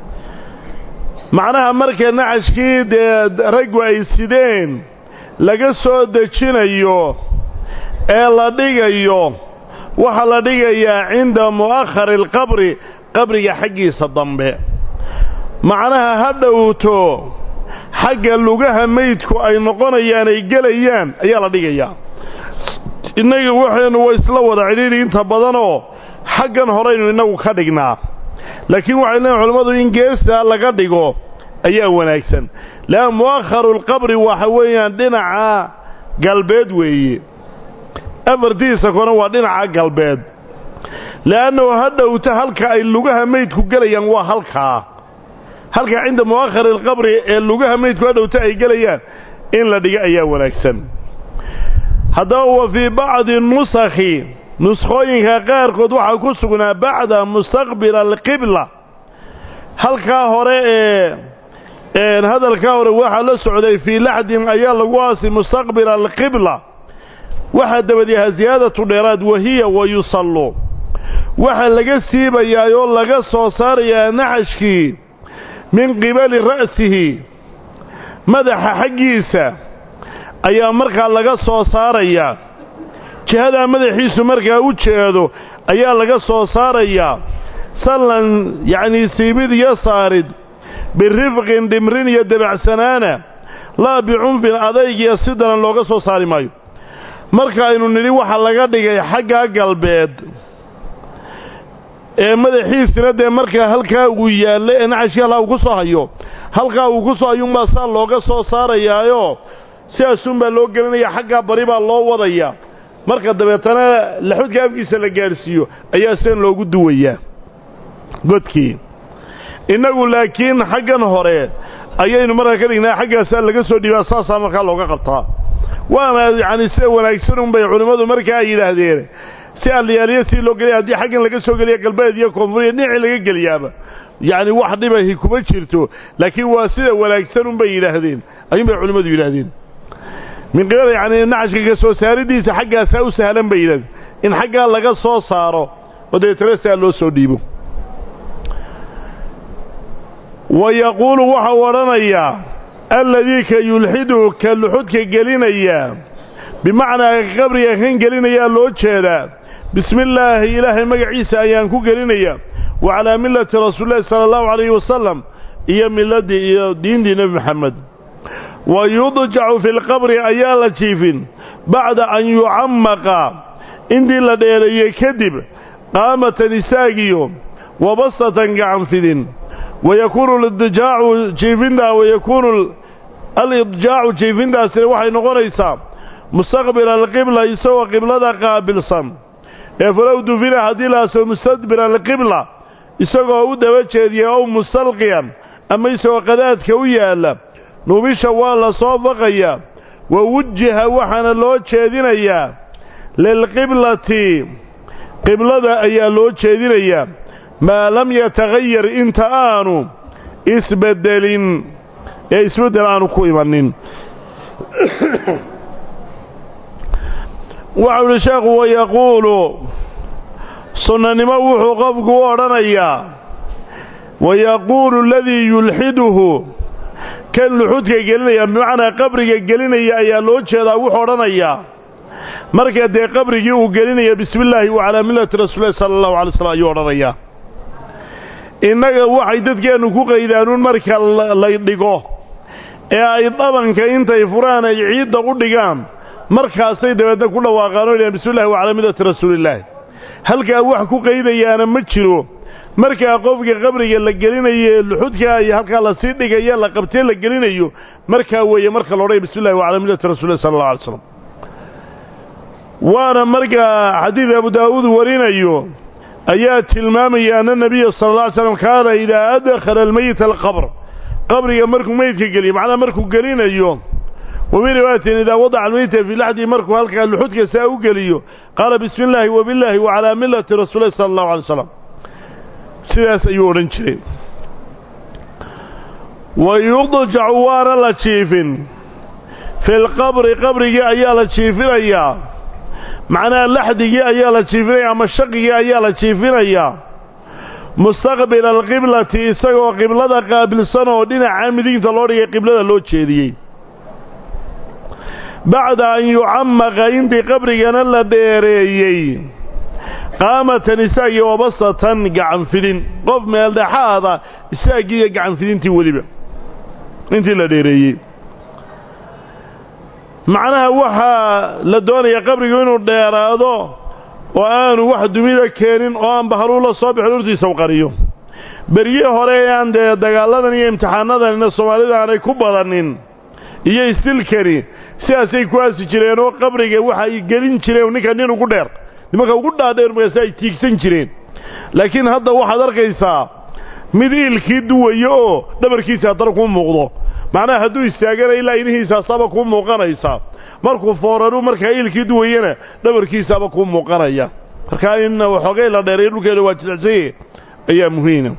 macnaha marka nacashkii dee raggu ay sideen laga soo dejinayo ee la dhigayo waxaa la dhigayaa cinda mu'akhari alqabri qabriga xaggiisa dambe macnaha ha dhowto xagga lugaha maydku ay noqonayaan ay gelayaan ayaa la dhigayaa innaga waxaynu waa isla wada cidhiidhi inta badanoo xaggan horeynu innagu ka dhignaa laakiin waxay leeyiin culammadu in geestaa laga dhigo ayaa wanaagsan leanna mu'akharu lqabri waxa weeyaan dhinaca galbeed weeye afartiisa kona waa dhinaca galbeed le'annahu ha dhowta halka ay lugaha maydku gelayaan waa halkaa halkaa cinda mu'akhari alqabri ee lugaha maydku ha dhowta ay gelayaan in la dhigo ayaa wanaagsan haddaba wa fii bacdi nusakhi nuskhooyinka qaarkood waxaa ku sugnaa bacda mustaqbila alqibla halkaa hore ee hadalkaa hore waxaa la socday fii laxdin ayaa lagu aasi mustaqbila alqibla waxaa dabadiyahaa siyaadatu dheeraad wahiya wa yusallu waxaa laga siibayaa oo laga soo saarayaa naxashkii min qibali ra'sihi madaxa xaggiisa ayaa markaa laga soo saarayaa jihadaa madaxiisu markaa u jeedo ayaa laga soo saarayaa sallan yacnii siibid iyo saarid birifqin dhimrin iyo debacsanaana laa bicunfin adayg iyo si daran looga soo saari maayo marka aynu nidhi waxaa laga dhigay xaggaa galbeed ee madaxiisina dee markaa halkaa uu yaallo ee naxashkii halkaa uu ku soo hayo halkaa uu ku soo hayuunbaa saa looga soo saarayaayo sidaasunbaa loo gelinaya xaggaa bari baa loo wadaya marka dabeetana laxudka afkiisa la gaadhsiiyo ayaa sidan loogu duwayaa godkii innagu laakiin xaggan hore ayaynu markaa ka dhignaa xaggaasaa laga soo dhiibaa saasaa markaa looga qabtaa waana yacani sida wanaagsan unbay culimmadu markaa ay yidhaahdeen si alliyaaliyo si loo geliya haddii xaggan laga soo geliya galbeed iyo koonfuriya dhinacii laga geliyaaba yacni wax dhibahi kuma jirto laakiin waa sida wanaagsan unbay yidhaahdeen ayuunbay culimmadu yidhaahdeen min qibala yacni nacashka ka soo saaridiisa xaggaasaa u sahlan bay yidhahdeen in xaggaa laga soo saaro oo dabeetana saa loo soo dhiibo wa yaquulu waxau odhanayaa alladii ka yulxidu ka luxudka gelinaya bimacnaa qabriga kan gelinayaa loo jeedaa bismi illaahi ilaahay magaciisa ayaan ku gelinaya wa calaa millati rasuulillahi sala allahu calayhi wasalam iyo miladii iyo diintii nebi maxamed wa yudjacu fi lqabri ayaa la jiifin bacda an yucammaqa intii la dheereeyey kadib qaamatan isaagiyo wabastatan gacanfidin wayakuunu lidjaacu jiifintaa wayakuunu alidjaacu jiifintaasina waxay noqonaysaa mustaqbila alqibla isagoo qiblada qaabilsan ee falow dufina haddii laaso mustadbira alqibla isagoo u daba jeediya ow mustalqiyan ama isagoo qadaadka u yaalla nubisha waa la soo faqayaa wa wujiha waxaana loo jeedinayaa lilqiblati qiblada ayaa loo jeedinayaa maa lam yatagayar inta aanu isbeddelin ee isbeddel aanu ku imanin waxau idhi sheekhu wayaquulu sunnanimo wuxuu qofku u odhanayaa wayaquulu aladii yulxiduhu kan luxudka gelinaya bimacnaa qabriga gelinaya ayaa loo jeedaa wuxuu odhanayaa marka dee qabrigii uu gelinaya bismi illaahi wa calaa millati rasuulillahi sala allahu alay slam ayuu odhanayaa innaga waxay dadkeennu ku qaydaanuun marka la dhigo ee ay dhabanka intay furaan ay ciidda u dhigaan markaasay dabeedna ku dhawaaqaan oo yidhahan bismi llahi wacalaa millati rasuulillaahi halkaa wax ku qaydayaana ma jiro markaa qofka qabriga la gelinayo luxudka iyo halkaa lasii dhigaya la qabtee la gelinayo markaa weeye marka la odhanaya bismi llahi wacalaa millati rasulillahi sala allah alay slam waana markaa xadiid abu daawuud warinayo ayaa tilmaamaya ana nabiya sala alla alay slam kaana idaa adkhala almeyita alqabr qabriga markuu meydka geliyo macnaha markuu gelinayo wamin riwaayatin idaa wadaca almeyta fii laxdihi markuu halkaa luxudka saa u geliyo qaala bismi illaahi wabillaahi wacalaa millati rasuulillahi sala allahu alay slam sidaas ayuu odhan jiray wa yudjacu waana la jiifin fi lqabri qabrigii ayaa la jiifinayaa macnaha laxdigii ayaa la jiifinaya ama shaqigii ayaa la jiifinayaa mustaqbila alqiblati isagoo qiblada qaabilsan oo dhinaca midigta loo dhigay qiblada loo jeediyey bacda an yucamaqa intii qabrigana la dheereeyey qaamatan isaagii wabasatan gacanfidin qof meeldhexaada isaagii iyo gacanfidintii weliba intii la dheereeyey macnaha waxaa la doonaya qabrigu inuu dheeraado oo aanu wax dumida keenin oo aan bahaluu la soo bixin urtiisa u qariyo berye hore ee aan dee dagaaladan iyo imtixaanadanina soomaalida aanay ku badanin iyo isdilkani sidaasay ku aasi jireen oo qabriga waxay gelin jireen ninka nin ugu dheer nimanka ugu dhaadheer markaasi ay tiigsan jireen laakiin hadda waxaad arkaysaa mid iilkii duwayo oo dhabarkiisa haddana kuu muuqdo macnaha hadduu istaagana ilaa inihiisaasaaba kuu muuqanaysa markuu fooranu markaa iilkii duwayana dhabarkiisaaba kuu muuqanaya markaa in waxoogay la dheeray dhulkeeda waa jilcsanye ayaa muhiima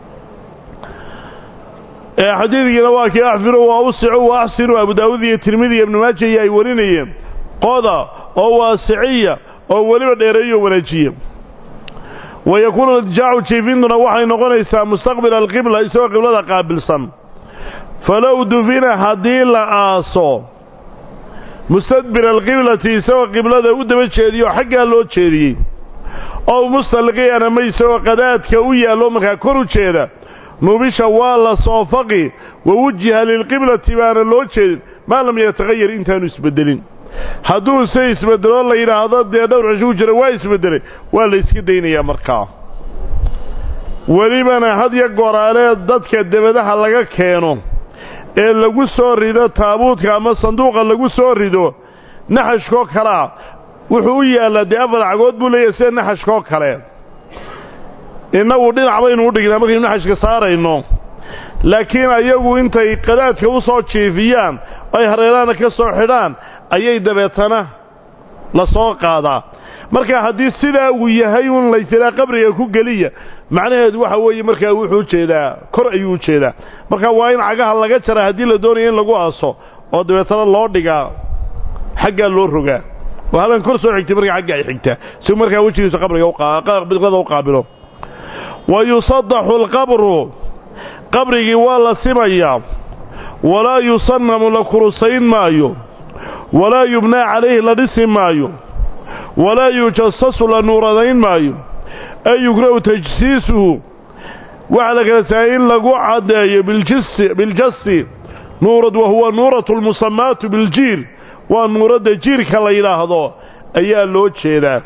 xadiidkiina waa kii axfiru wa awsicu wa axsinu abu daawuud iyo tirmidi iyo ibnu maaja iyo ay warinayeen qoda oo waasiciya oo weliba dheereeyo wanaajiya wa yakuunu idjaacu jiifintuna waxay noqonaysaa mustaqbila alqibla isagoo qiblada qaabilsan falow dufina haddii la aaso mustadbira alqiblati isagoo qiblada u daba jeediyo xaggaa loo jeediyey ow mustalqiyan ama isagoo qadaadka u yaallo markaa kor u jeeda nubisha waa la soofaqi wa wujiha lilqiblati baana loo jeedin maa lam yataqayar intaanu isbeddelin hadduu se isbedelo la yidhaahdo dee dhowr cisho ku jira waa isbeddelay waa la iska daynayaa markaa welibana hadya goraaleed dadka debadaha laga keeno ee lagu soo rido taabuudka ama sanduuqa lagu soo rido naxashkoo kalea wuxuu u yaallaa dee afar cagood buu leeyahay sida naxashkoo kale innagu dhinac baynu u dhignaa markaynu naxashka saarayno laakiin ayagu intay qadaadka u soo jiifiyaan ay hareeraana ka soo xidhaan ayay dabeetana la soo qaadaa marka haddii sidaa uu yahay un laytiraa qabriga ku geliya macnaheedu waxa weeye markaa wuxuu ujeedaa kor ayuu u jeedaa marka waa in cagaha laga jaraa haddii la doonaya in lagu aaso oo dabeetana loo dhigaa xaggaa loo rogaa oo halan kor soo xigtay markaa xagga ay xigtaa si markaa wejigiisa qabriga u qaabilo wa yusadaxu alqabru qabrigii waa la simayaa walaa yusannamu la kurusayn maayo walaa yubnaa calayhi la dhisi maayo walaa yujasasu la nuuradayn maayo ay yukrahu tajsiisuhu waxaa la kala saayay in lagu caddeeyo biljasi nuurad wa huwa nuuratu lmusamaatu biljiir waa nuuradda jiirka la yidhaahdo ayaa loo jeedaa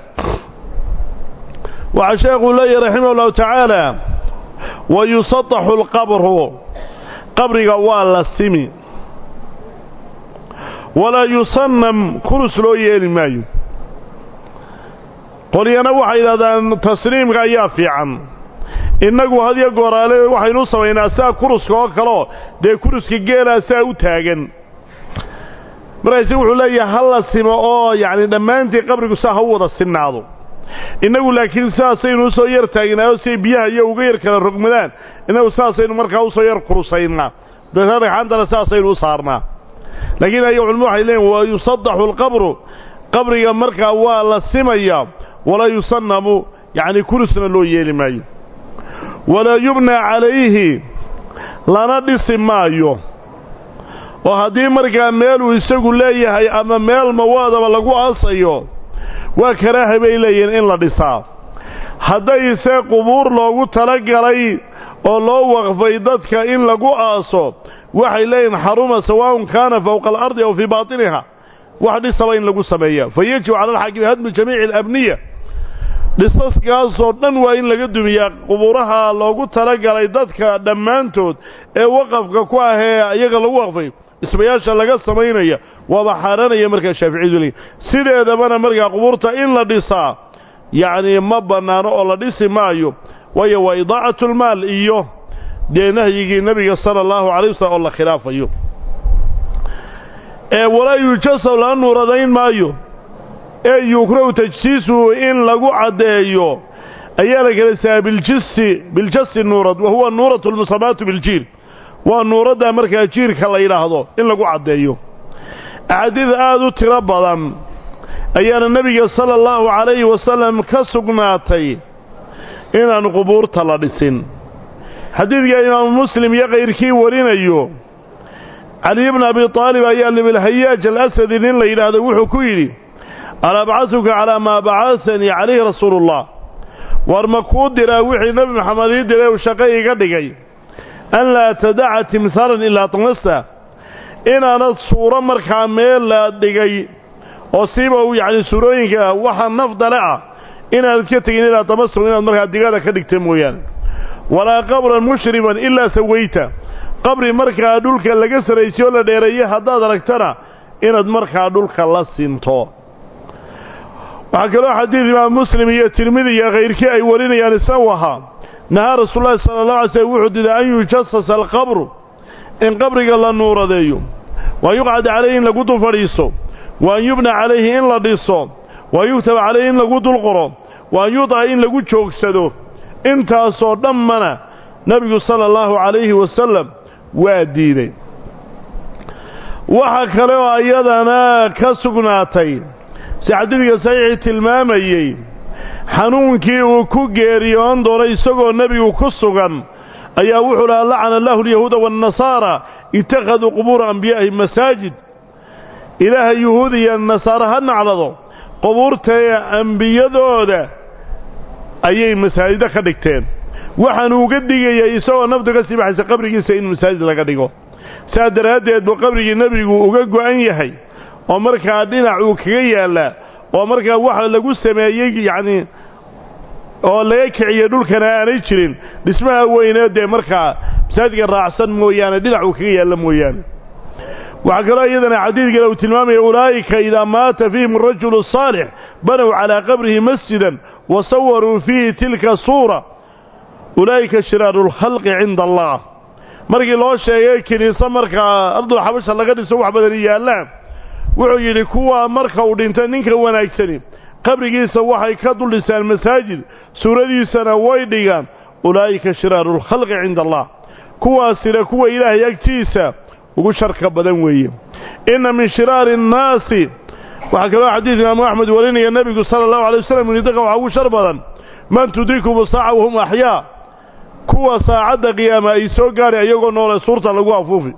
waxaa sheekuu leeyahy raximah ullahu tacaala wa yusadaxu alqabru qabriga waa la simi walaa yusannam kurus loo yeeli maayo qolyana waxay yidhahdaan tasniimka ayaa fiican innagu hadyo gooraale waxaynu u samaynaa saa kuruska oo kaleo dee kuruska geelaa saa u taagan markaase wuxuu leeyahay ha la simo oo yacni dhammaantii qabrigu saa ha u wada sinnaado innagu laakiin sidaasaynu usoo yar taagnaayo siay biyaha iyo uga yar kala rogmadaan innagu sidaasaynu markaa usoo yar kurusaynaa dabeetna dhagxaantana sidaasaynu u saarnaa laakiin aya culimadu waxay leeyiin wa yusadaxu alqabru qabriga markaa waa la simayaa walaa yusannamu yacni kurusna loo yeeli maayo walaa yubnaa calayhi lana dhisi maayo oo haddii markaa meeluu isagu leeyahay ama meel mawaadaba lagu aasayo waa karaaha bay leeyihiin in la dhisaa haddayse qubuur loogu talagalay oo loo waqfay dadka in lagu aaso waxay leeyihin xaruma sawaa'un kaana fowqa alardi aw fii baatiniha wax dhisaba in lagu sameeya fa yajibu cala alxaakimi hadmu jamiici alabniya dhisaskaasoo dhan waa in laga dumiyaa qubuuraha loogu talagalay dadka dhammaantood ee waqafka ku ah ee iyaga lagu waqfay dhismayaasha laga samaynaya waaba xaaranaya markaa shaaficiyadu leeyiin sideedabana markaa qubuurta in la dhisaa yacnii ma bannaano oo la dhisi maayo waayo waa idaacatlmaal iyo dee nahyigii nebiga sala allahu calay wasalam oo la khilaafayo ee walaa yujasaw lana nuuradayn maayo ee yukrahu tajsiisuhu in lagu caddeeyo ayaa la kala sahaa biljisi biljasi nuurad wa huwa nuuratu lmusamaatu biljiir waa nuuradda markaa jiirka la yidhaahdo in lagu caddeeyo axaadiid aad u tiro badan ayaana nebiga sala allahu calayhi wasalam ka sugnaatay inaan qubuurta la dhisin xadiidka imaamu muslim iyo kayrkii warinayo caliy bna abi aalib ayaa libilhayaaj alasadi nin la yidhaahdo wuxuu ku yidhi alaa bacasuka calaa maa bacasanii calayhi rasuuluullah war ma kuu diraa wixii nebi maxamed ii diray uu shaqo iga dhigay an laa tadaca timhaalan ilaa tamasa inaanad suuro markaa meel la dhigay oo siiba yacni suurooyinka waxa nafdale ah inaanad ka tegin ilaa tamasuk inaad markaa digada ka dhigta mooyaane walaa qabran mushriban ilaa sawayta qabri markaa dhulka laga saraysiy oo la dheereeyey haddaad aragtana inaad markaa dhulka la sinto waxaa kaloo xadiid imaam muslim iyo tirmidi iyo kayrkii ay warinayaan isagu ahaa nahaa rasuululahi sala allah alay slm wuxuu diday an yujasasa alqabru in qabriga la nuuradeeyo wa an yuqcad calayhi in lagu dul fadhiiso wa an yubna calayhi in la dhiso wa an yugtaba calayhi in lagu dul qoro wa an yudaca in lagu joogsado intaasoo dhammana nebigu sala allahu calayhi wasalam waa diiday waxa kale oo ayadana ka sugnaatay si xadiidka saxiixii tilmaamayey xanuunkii uu ku geeriyoon doonay isagoo nebigu ku sugan ayaa wuxuu lahaa lacana allahu alyahuuda waannasaara ittakhaduu qubuura anbiyaa'ihim masaajid ilaaha yuhuud iyo nasaare ha naclado qubuurtae ambiyadooda ayay masaajido ka dhigteen waxaanu uga digayay isagoo naftu ka sii baxaysa qabrigiisa in masaajid laga dhigo saas daraaddeed buu qabrigii nebigu uga go'an yahay oo markaa dhinac uu kaga yaallaa oo markaa waxa lagu sameeyey yacnii oo laga kiciyey dhulkana aanay jirin dhismaha weynee dee markaa masaajidka raacsan mooyaane dhinac uu kaga yaalla mooyaane waxaa kaloo iyadana xadiidkale uu tilmaamaya ulaa'ika idaa maata fiihim arajulu saalix banow calaa qabrihi masjidan wa sawaruu fiihi tilka suura ulaa'ika shiraaru lkhalqi cinda allah markii loo sheegay kiniise markaa ardul xabasha laga dhiso wax badani yaallaan wuxuu yidhi kuwaa marka uu dhintay ninka wanaagsani qabrigiisa waxay ka dul dhisaan masaajid suuradiisana way dhigaan ulaa'ika shiraaru lkhalqi cinda allah kuwaasina kuwa ilaahay agtiisa ugu sharka badan weeye inna min shiraari annaasi waxaa kaloo xadiid imaamu axmed warinaya nebigu sala allahu alay wasalam yidhi dadka waxaa ugu shar badan man tudrikumu saaca wahum axyaa kuwa saacadda qiyaama ay soo gaadhay iyagoo noole suurta lagu afuufi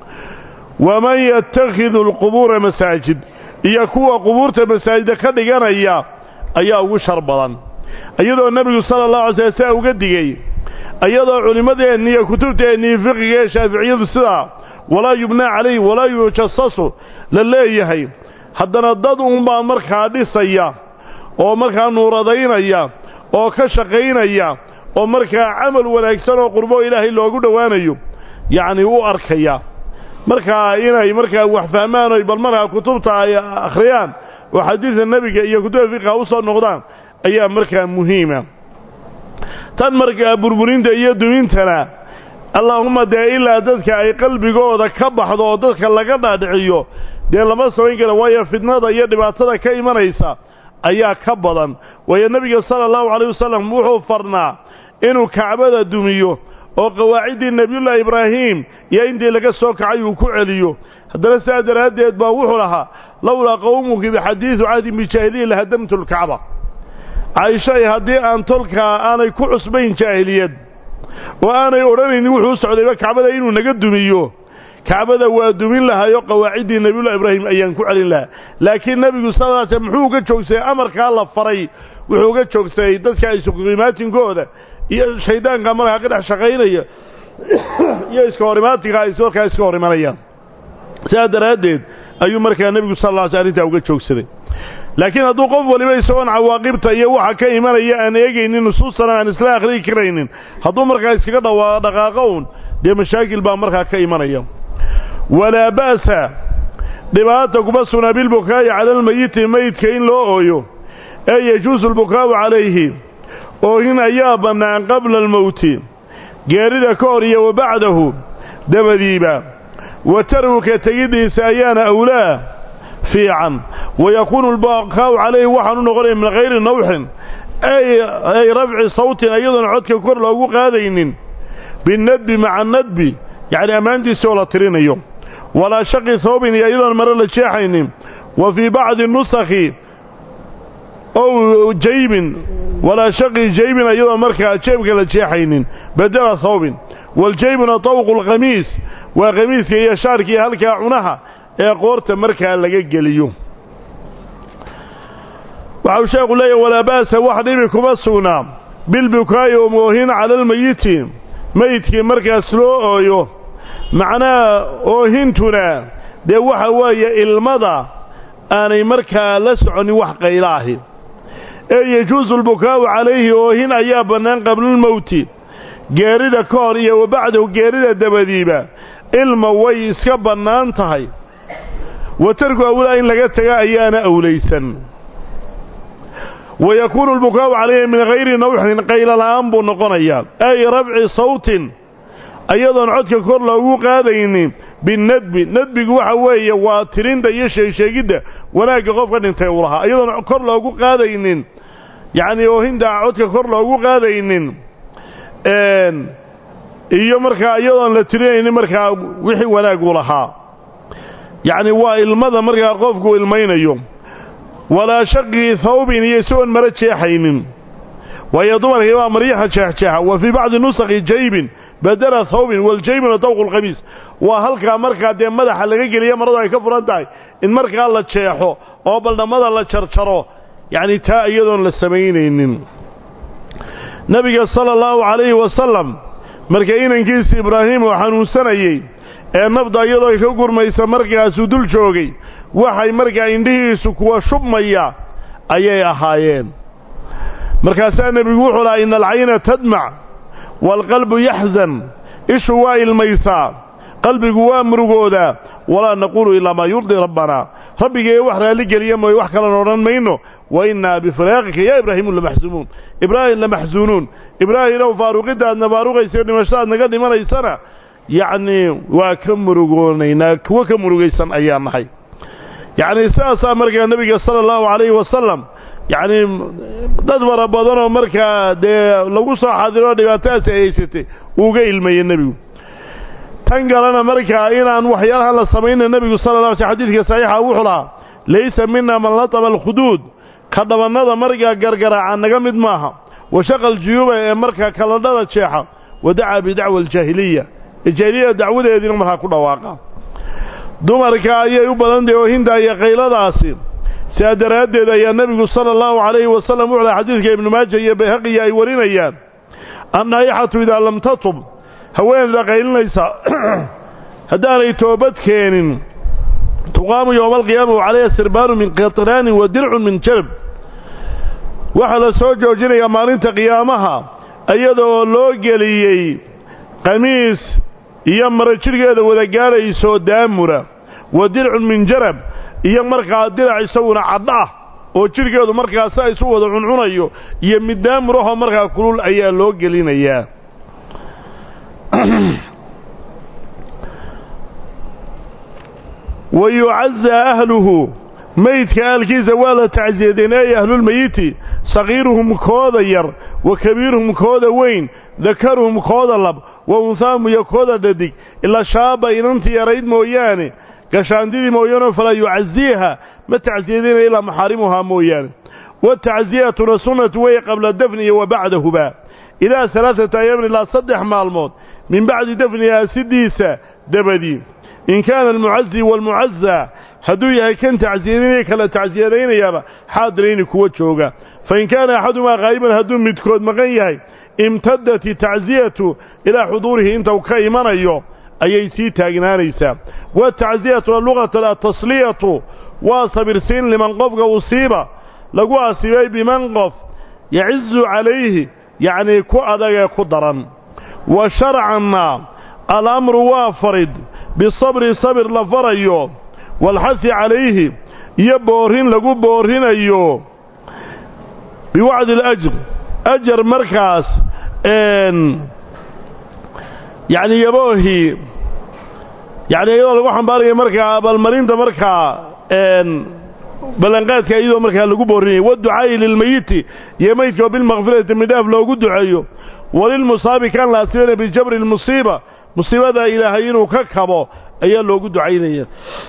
waman yatakhidu alqubuura masaajid iyo kuwa qubuurta masaajida ka dhiganaya ayaa ugu shar badan iyadoo nebigu sala allahu alay slam saa uga digay iyadoo culimmadeenni iyo kutubteennii fiqiga ee shaaficiyadu sidaa walaa yubnaa calayhi walaa yujasasu la leeyahay haddana dad unbaa markaa dhisaya oo markaa nuuradaynaya oo ka shaqaynaya oo markaa camal wanaagsan oo qurbo ilaahay loogu dhowaanayo yacni u arkaya markaa inay markaa wax fahmaan oy bal markaa kutubta ay akhriyaan oo xadiidka nebiga iyo kutubta fiqha u soo noqdaan ayaa markaa muhiima tan markaa burburinta iyo dumintana allaahumma dee ilaa dadka ay qalbigooda ka baxdo oo dadka laga dhaadhiciyo dee lama samayn kara waayo fidnada iyo dhibaatada ka imanaysa ayaa ka badan waayo nebiga sala allahu calayh wasalam wuxuu farnaa inuu kacbada dumiyo oo qawaaciddii nebiyullaahi ibraahim iyo intii laga soo kacay uu ku celiyo haddana sidaa daraaddeed baa wuxuu lahaa lowlaa qowmuki bixadiidu cahdin bijaahiliya lahadamtu lkacba caishay haddii aan tolkaa aanay ku cusbayn jaahiliyad oo aanay odhanaynin wuxuu u socdayba kacbada inuu naga dumiyo kacbada waa dumin lahaayoo qawaaciddii nebiyullahi ibraahim ayaan ku celin lahaa laakiin nebigu sal sl muxuu uga joogsaday amarkaa la faray wuxuu uga joogsaday dadka isuqimaatinkooda iyo shayddaanka markaa ka dhex shaqaynaya iyo iska hor imaatinka ay markaa iska hor imanayaan sidaa daraaddeed ayuu markaa nebigu sal alla alay sl arrintaa uga joogsaday laakiin hadduu qof waliba isagoon cawaaqibta iyo waxa ka imanaya aan eegaynin nusuustana aan isla akhriyi karaynin hadduu markaa iskaga dhawa dhaqaaqo un dee mashaakil baa markaa ka imanaya walaa ba'sa dhibaata kuma sugnaa bilbukaa'i cala almayiti meydka in loo ooyo ee yajuusu albukaa'u calayhi oohin ayaa bannaan qabla almowti geerida ka hor iyo wa bacdahu dabadiiba wa tarwuka tegiddiisa ayaana awlaa fiican wayakuunu albakaa'u calayhi waxaanu noqonaya min hayri nawxin ay rafci sawtin iyadoon codka kor loogu qaadaynin binadbi maca nadbi yacni ammaantiisi oo la tirinayo walaa shaqi hawbin iyo iyadoon mare la jeexaynin wa fii bacdi nusakhi ow jaybin walaa shaqi jaybin iyadoon markaa jeebka la jeexaynin bedela hawbin waljaybuna tawqu lkhamiis waa khamiiska iyo shaarkii halkaa cunaha ee qoorta markaa laga geliyo waxau sheekhu leeyahy walaa ba'sa wax dhibi kuma sugnaa bilbukaa'i oo moohin cala almayiti meydkii markaas loo ooyo macnaha oohintuna dee waxa weeye ilmada aanay markaa la soconin wax qaylaahi ee yajuusu albukaa'u calayhi oohin ayaa bannaan qablulmowti geerida ka hor iyo wa bacdahu geerida dabadiiba ilma way iska bannaan tahay wa tarku awlaa in laga taga ayaana awlaysan wa yakuunu albukaa'u calayhi min hayri nawxin qaylala'aan buu noqonayaa ay rafci sawtin ayadoon codka kor loogu qaadaynin binadbi nadbigu waxa weeye waa tirinta iyo sheegsheegidda wanaagga qofka dhintay uu lahaa iyadoon kor loogu qaadaynin yacnii oohinta codka kor loogu qaadaynin iyo markaa iyadoon la tirinaynin markaa wixii wanaaguu lahaa yacni waa ilmada markaa qofku ilmaynayo walaa shaqii thawbin iyo isagoon maro jeexaynin waayo dumarkii baa maryaha jeexjeexa wa fii bacdi nusakhi jaybin badela thawbin waljaybina dawqu lkhamiis waa halkaa markaa dee madaxa laga geliya maradu ay ka furan tahay in markaa la jeexo oo baldhammada la jarjaro yacni taa iyadoon la samaynaynin nebiga sala allahu calayhi wasalam marka inankiisa ibraahim oo xanuunsanayey ee nafda iyadoo ay ka gurmaysa markaasuu dul joogay waxay markaa indhihiisu kuwa shubmaya ayay ahaayeen markaasaa nebigu wuxuu lahaa ina alcayna tadmac waalqalbu yaxzan ishu waa ilmaysaa qalbigu waa murugoodaa walaa naquulu ilaa maa yurdii rabbanaa rabbigee wax raalli geliya mooye wax kalena odhan mayno wa innaa bifiraaqika yaa ibraahiimu lamaxsunuun ibraahim lamaxsuunuun ibraahimow faaruqiddaadna faaruqaysa dhimashadaad naga dhimanaysana yacnii waa ka murugoonaynaa kuwo ka murugaysan ayaa nahay yacnii sidaasaa markaa nebiga sala allahu calayhi wasalam yacnii dad fara badanoo markaa dee lagu soo xadiroo dhibaatadaasi ay haysatay uuga ilmayey nebigu tan kalena markaa inaan waxyaalahan la samayna nebigu sala la sl xadiidka saxiixa wuxuu lahaa laysa mina man lataba alkhuduud ka dhabannada markaa gargaraaca naga mid maaha wa shaqa aljuyuuba ee markaa kaladhada jeexa wa dacaa bidacwa aljaahiliya jaahiliyada dacwadeediina markaa ku dhawaaqa dumarka ayay u badan tahay oohinta iyo qayladaasi sidaa daraaddeed ayaa nebigu sala allahu calayhi wasalam wuxuu laha xadiidka ibnu maaja iyo bayhaqiya ay warinayaan annaayixatu idaa lam tatub haweeneyda qaylinaysa haddaanay toobad keenin tuqaamu yowma alqiyaama wa calayha sirbaanu min qatraanin wa dircun min jarab waxaa la soo joojinayaa maalinta qiyaamaha iyadoo loo geliyey qamiis iyo mara jidhgeeda wada gaadhaysoo daamura wa dircun min jarab iyo markaa dirac isaguna cadh ah oo jidhgeedu markaasa isu wada cuncunayo iyo mid daamurahoo markaa kulul ayaa loo gelinayaa wa yucazaa ahluhu meydka ahalkiisa waa la tacsiyadeen ay ahlulmeyiti sagiiruhum kooda yar wa kabiiruhum kooda weyn dakaruhum kooda lab wa unhaahum iyo kooda dhadig ilaa shaaba inantii yarayd mooyaane gashaantidii mooyaane falaa yucaziiha ma tacsiyadeenaya ilaa maxaarimuhaa mooyaane watacsiyatuna sunnatu wey qabla dafni iyo wa bacdahuba ilaa alaaata ayaamin ilaa saddex maalmood min bacdi dafnihaa sidiisa dabadii in kaana almucazi waalmucazaa hadduu yahay kan tacsiyadaynaya kala tacsiyadaynayaaba xaadirayni kuwa jooga fain kaana axadumaa qaa'iban hadduu midkood maqan yahay imtadat itacsiyatu ilaa xuduurihi inta uu ka imanayo ayay sii taagnaanaysaa watacziyatu lugatan atasliyatu waa sabirsiin liman qofka usiiba lagu asiibay biman qof yacizu calayhi yacnii ku adagee ku daran wa sharcanna alamru waa farid bisabri sabir la farayo waalxasi calayhi iyo boorrin lagu boorrinayo biwacdi alajr ajar markaas yacni yaboohii yacni iyadoo lagu xambaarayo markaa abaalmarinta markaa ballanqaadka iyadoo markaa lagu boorinayo waducaa'i lilmeyiti iyo meydka oo bilmakfirati midhaaf loogu duceeyo walilmusaabi kan la asibana bijabri lmusiiba musiibada ilaahay inuu ka kabo ayaa loogu ducaynaya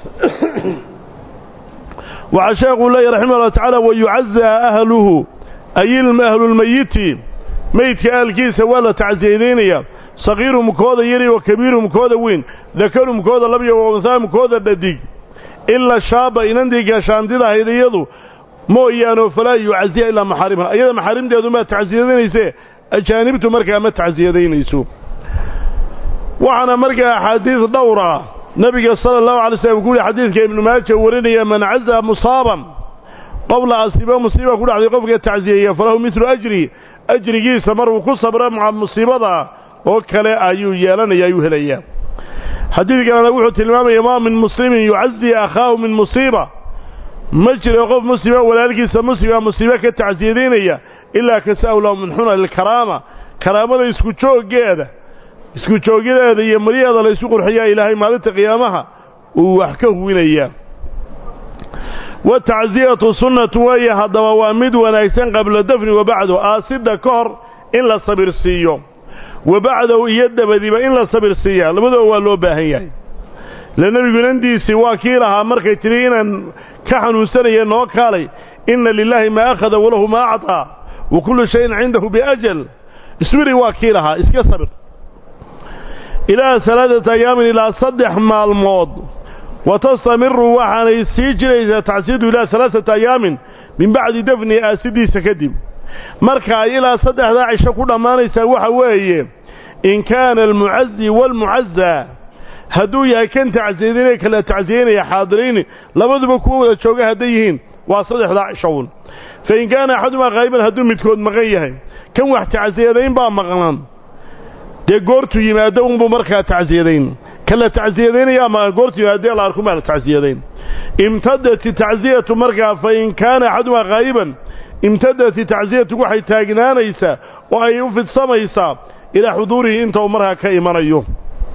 waxaa sheekuu leeyahy raximah ullah tacaala wayucazaa ahluhu ay ahlulmeyiti meydka ahalkiisa waa la tacsiyadaynaya sagiiruhum kooda yari wa kabiiruhum kooda weyn dakaruhum kooda labya wa unsaahum kooda dhadig ila shaaba inantii gaashaantida ahayd iyadu mooyaanoo falaa yucaziya ilaa maxaarimha ayada maxaarimteedumaa tacsiyadaynayse ajaanibtu markaa ma tacsiyadaynayso waxaana markaa axaadiis dhowra nebiga sala allahu alay slam ku yihi xadiidka ibnu maaja warinaya man cazaa musaaban qof la asiibo musiiba ku dhacday qofka tacsiyeeya falahu midlu ajri ajrigiisa maruu ku sabra maca musiibada oo kale ayuu yeelanaya ayuu helayaa xadiidkanana wuxuu tilmaamaya maa min muslimin yucazi akhaahu min musiiba ma jiro qof muslima walaalkiisa muslimaa musiibe ka tacsiyadaynaya ilaa kasa'ahu lahu min xuna lilkaraama karaamada isku jooggeeda isku joogyadeeda iyo maryaheeda la isu qurxiyaa ilaahay maalinta qiyaamaha uu wax ka huwinayaa watacsiyatu sunnatu weeye haddaba waa mid wanaagsan qabla dafni wa bacdu aasidha ka hor in la sabir siiyo wa bacdahu iyo dabadiba in la sabir siiyaa labadooba waa loo baahan yahay le nebigu inandiisii waa kii lahaa markay tidhi inaan ka xanuunsanaya noo kaalay inna lilaahi maa akhada walahu maa acطaa wa kullu shayin cindahu biajal iswiri waa kii lahaa iska sabir ilaa salaadata ayaamin ilaa saddex maalmood wa tastamiru waxaanay sii jiraysaa tacsiyadu ilaa alaaata ayaamin min bacdi dafni aasidiisa kadib marka ay ilaa saddexdaa cisho ku dhammaanaysaa waxa weeye in kaana almucazi waalmucazaa hadduu yahay kan tacsiyadaynaya kala tacsiyaynaya xaadirayni labaduba kuwa wada jooga hadday yihiin waa saddexdaa cishown fa in kaana axadumaa qaa'iban hadduu midkood maqan yahay kan wax tacsiyadayn baa maqnan dee goortuu yimaado unbuu markaa tacsiyadayn kala tacsiyadaynaya ama goortuu yimaadee la arku maa la tacsiyadayn imtadat tacsiyatu markaa fa in kaana axadumaa qaa'iban imtadati tacsiyatu waxay taagnaanaysaa oo ay u fidsamaysaa ilaa xuduurihi inta uu markaa ka imanayo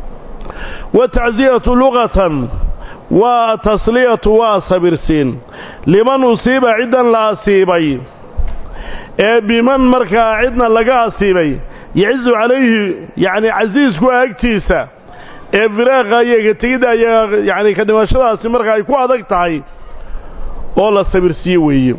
watacsiyatu luqatan waa tasliyatu waa sabirsiin liman usiiba ciddan la asiibay ee biman markaa cidna laga asiibay yacizu calayhi yacni casiisku agtiisa ee firaaqa iyo ka tegidda iyo yacni ka dhimashadaasi markaa ay ku adag tahay oo la sabirsiiye weeye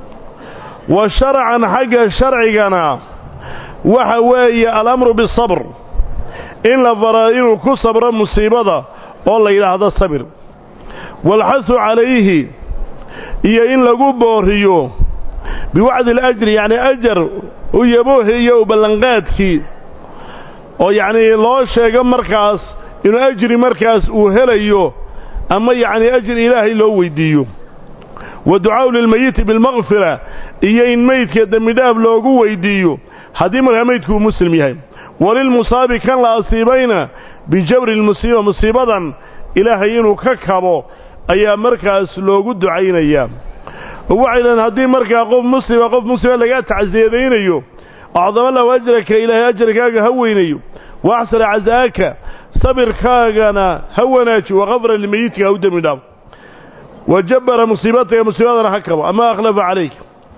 wa sharcan xagga sharcigana waxa weeye alamru bisabr in la fara inuu ku sabro musiibada oo la yidhaahdo sabir waalxasu calayhi iyo in lagu booriyo biwacdi alajri yacni ajar u yaboohiyo u ballanqaadkii oo yacnii loo sheego markaas inuu ajri markaas uu helayo ama yacnii ajri ilaahay loo weyddiiyo wa ducaa'u lilmeyiti bilmakfira iyo in meydka dembidhaaf loogu weyddiiyo haddii markaa meydku uu muslim yahay walilmusaabi kan la asiibayna bijabri lmusiiba musiibadan ilaahay inuu ka kabo ayaa markaas loogu ducaynayaa oo waxay dhahen haddii markaa qof muslima qof muslima lagaa tacsiyadaynayo acdama lahu ajraka ilaahay ajarkaaga ha weynayo wa axsana casaaka sabirkaagana ha wanaaji wakafra limeyitka ha u dembi dhaaf wa jabbara musiibataka musiibadana ha kabo ama akhlafa calayk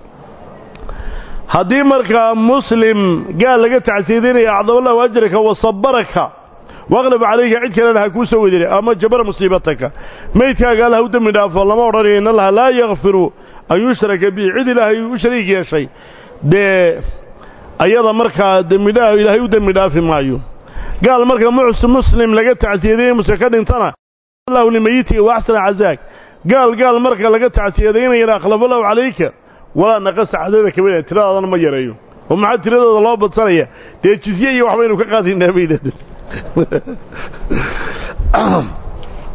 haddii markaa muslim gaal laga tacsiyadaynaya acdama lahu ajraka wa sabaraka waqlab calayka cid kalena ha kuu soo wediray ama jabara musiibataka meydkaaga alla ha u dembi dhaafo lama odhanayo in allaha laa yakfiru an yushraka bihi cid ilaahay u shariig yeeshay dee ayada markaa dembidhaa ilaahay u dembi dhaafi maayo gaal marka muslim laga tacsiyadaynaya muslim ka dhintana allahu limeyitika wa axsana cazaak gaal gaal marka laga tacsiyadaynayana akhlafa lahu calayka walaa naqasa cadada kabada tiradaadana ma yareeyo oo maxaa tiradooda loo badsanaya dee jizye iyo waxbaynu ka qaadaynaa bay yidhahdeen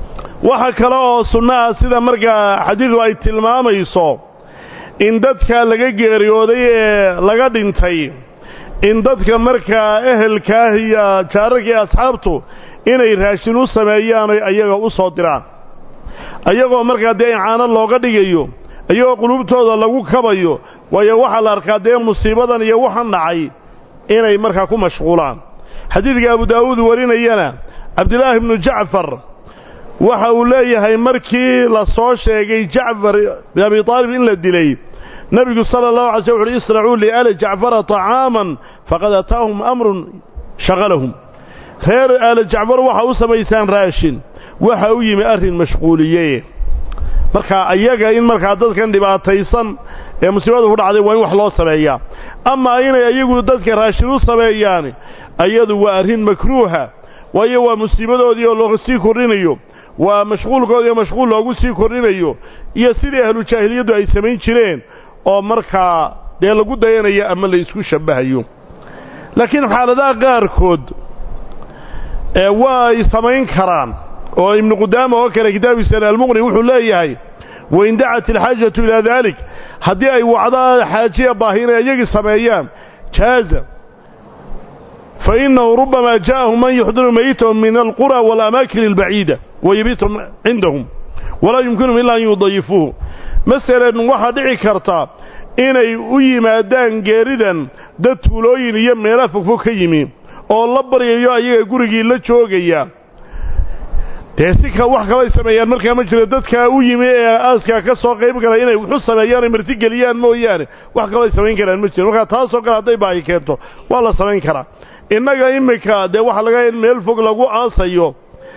waxa kale oo sunno ah sida markaa xadiidu ay tilmaamayso in dadka laga geeriyooday ee laga dhintay in dadka markaa ehelkaah iyo jaararka iyo asxaabtu inay raashin u sameeyaan oy ayaga u soo diraan ayagoo markaa dee icaano looga dhigayo iyagoo qulubtooda lagu kabayo waayo waxaa la arkaa dee musiibadan iyo waxan dhacay inay markaa ku mashquulaan xadiidka abu daa'uud warinayana cabdilaahi bnu jacfar waxa uu leeyahay markii la soo sheegay jacfar bin abi aalib in la dilay nebigu sala allahu alay slm wuxuuhi isnacuu liaali jacfara طacaaman faqad ataahum amrun shaqalahum reer aali jacfar waxa u samaysaan raashin waxa u yimi arrin mashquuliye marka ayaga in markaa dadkan dhibaataysan ee musiibada ku dhacday waa in wax loo sameeyaa amaa inay ayagu dadka raashin u sameeyaan ayadu waa arrin makruuha waayo waa musiibadoodii oo loo sii kordhinayo waa mashquulkoodii oo mashquul loogu sii kordhinayo iyo sidii ahlu jaahiliyaddu ay samayn jireen oo markaa dee lagu dayanayo ama la isku shabbahayo laakiin xaaladaha qaarkood ee waa ay samayn karaan oo ibnu qudaama oo kale kitaabiisana almuqni wuxuu leeyahay wain dacat alxaajatu ilaa daalik haddii ay wacdaa xaajiya baahi inay iyagii sameeyaan jaaza fa innahu rubbama jaءahum man yuxdiru mayitahum min alqura waalaamaakin albaciida wayabiitahum cindahum walaa yumkinuhum ila an yudayifuuhu masalan waxaa dhici karta inay u yimaadaan geeridan dad tuulooyin iyo meelaha fogfog ka yimi oo la baryayo ayaga gurigii la joogaya dee si ka wax kalay sameeyaan markaa ma jiro dadkaa u yimi ee aaskaa ka soo qayb gala inay wuxu sameeyaan ay martigeliyaan mooyaane wax kaloo ay samayn karaan ma jiro markaa taasoo kale hadday baahi keento waa la samayn karaa innaga iminka dee waxaa laga in meel fog lagu aasayo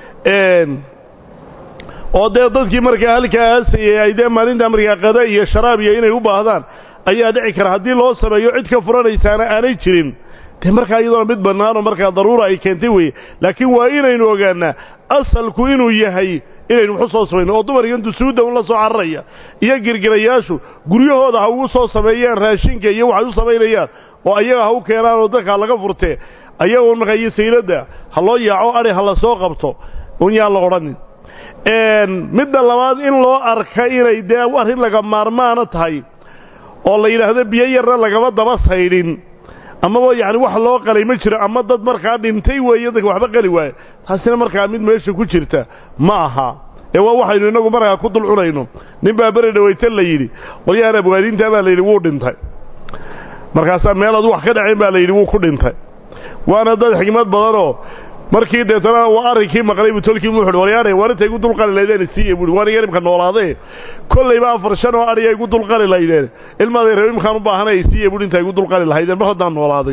oo dee dadkii markaa halkaa aasayay ay dee maalinta markaa qada iyo sharaab iyo inay u baahdaan ayaa dhici kara haddii loo sameeyo cid ka furanaysaana aanay jirin dee markaa iyadoona mid bannaanoo markaa daruura ay keentay weeye laakiin waa inaynu ogaannaa asalku inuu yahay inaynu waxu soo samayno oo dumarka intu suudda un la soo cararaya iyo girgirayaashu guryahooda ha ugu soo sameeyaan raashinka iyo waxay u samaynayaan oo ayaga ha u keenaan oo dadkaa laga furtee ayaga un markaa iyo sayladda ha loo yaaco adhi ha la soo qabto un yaan la odhanin midda labaad in loo arka inay dee arrin laga maarmaana tahay oo la yidhaahdo biyo yarna lagama daba saydhin amaba yacni wax loo qalay ma jiro ama dad markaa dhintay weeye dadka waxba qali waaye taasina markaa mid meesha ku jirta ma aha ee waa waxaynu innagu markaa ku dul cunayno nin baa beri dhawaytan la yidhi qolyahan abwaaniintaa baa la yidhi wuu dhintay markaasaa meel adu wax ka dhacayn baa la yidhi wuu ku dhintay waana dad xigmad badanoo markii deetana arrinkii maqlay buu tolkii mu uhi waryaane waar intay igu dulqali laydeen siiye buui waan iga imka noolaadee kollayba afar shan oo adhiya igu dulqali laydeen ilmaaday rab imkaan u baahanay siiye buui intaa igu dulqali lahaydeen mar haddaan noolaaday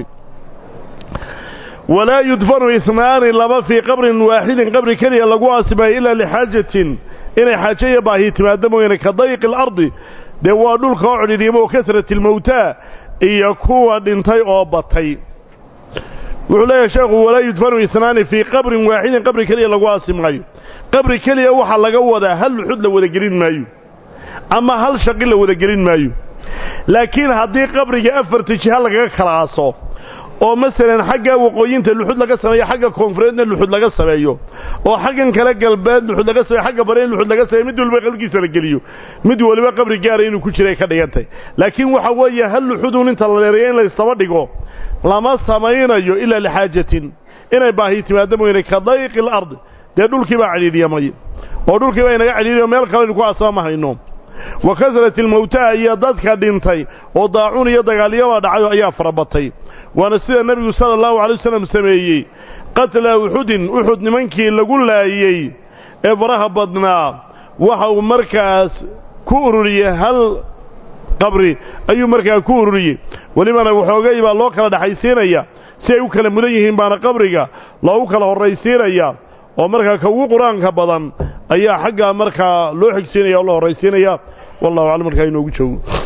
walaa yudfanu isnaani laba fii qabrin waaxidin qabri keliya lagu aasimayo ilaa lixaajatin inay xaajo iyo baahi timaado mooyaane ka dayqi alardi dee waa dhulka oo cidhiidhiyamo o kasrati almawtaa iyo kuwa dhintay oo batay wuxuu leeyahay sheekhu walaa yudfanu isnaani fii qabrin waaxidin qabri keliya lagu aasi maayo qabri keliya waxaa laga wadaa hal luxud la wada gelin maayo ama hal shaqi la wada gelin maayo laakiin haddii qabriga afarta jiha lagaga kala aaso oo masalan xagga waqooyinta luxud laga sameeyo xagga koonfureedna luxud laga sameeyo oo xaggan kale galbeed luxud laga sameeyo xagga bare in luxud laga sameeyo mid waliba qalbigiisa la geliyo mid waliba qabri gaara inuu ku jiray ka dhigantay laakiin waxa weeye hal luxudun inta la dheereeyo in la istaba dhigo lama samaynayo ilaa lixaajatin inay baahi timaado mooyane ka dayqi alardi dee dhulkii baa cidhiidhyamay oo dhulkii baa inaga cidhiidhiyo meel kaleynu ku asaba ma hayno wa kasrati almawtaa iyo dadka dhintay oo daacuun iyo dagaalyabaa dhacayo ayaa farabatay waana sida nebigu sala allahu alay wasalam sameeyey qatla uxudin uxud nimankii lagu laayey ee faraha badnaa waxa uu markaas ku ururiyey hal qabri ayuu markaa ku ururiyey welibana waxoogay baa loo kala dhexaysiinaya si ay u kala mudan yihiin baana qabriga loogu kala horraysiinaya oo markaa ka ugu qur-aanka badan ayaa xaggaa markaa loo xigsiinaya oo la horraysiinaya wallahu aclam markaa inoogu joogo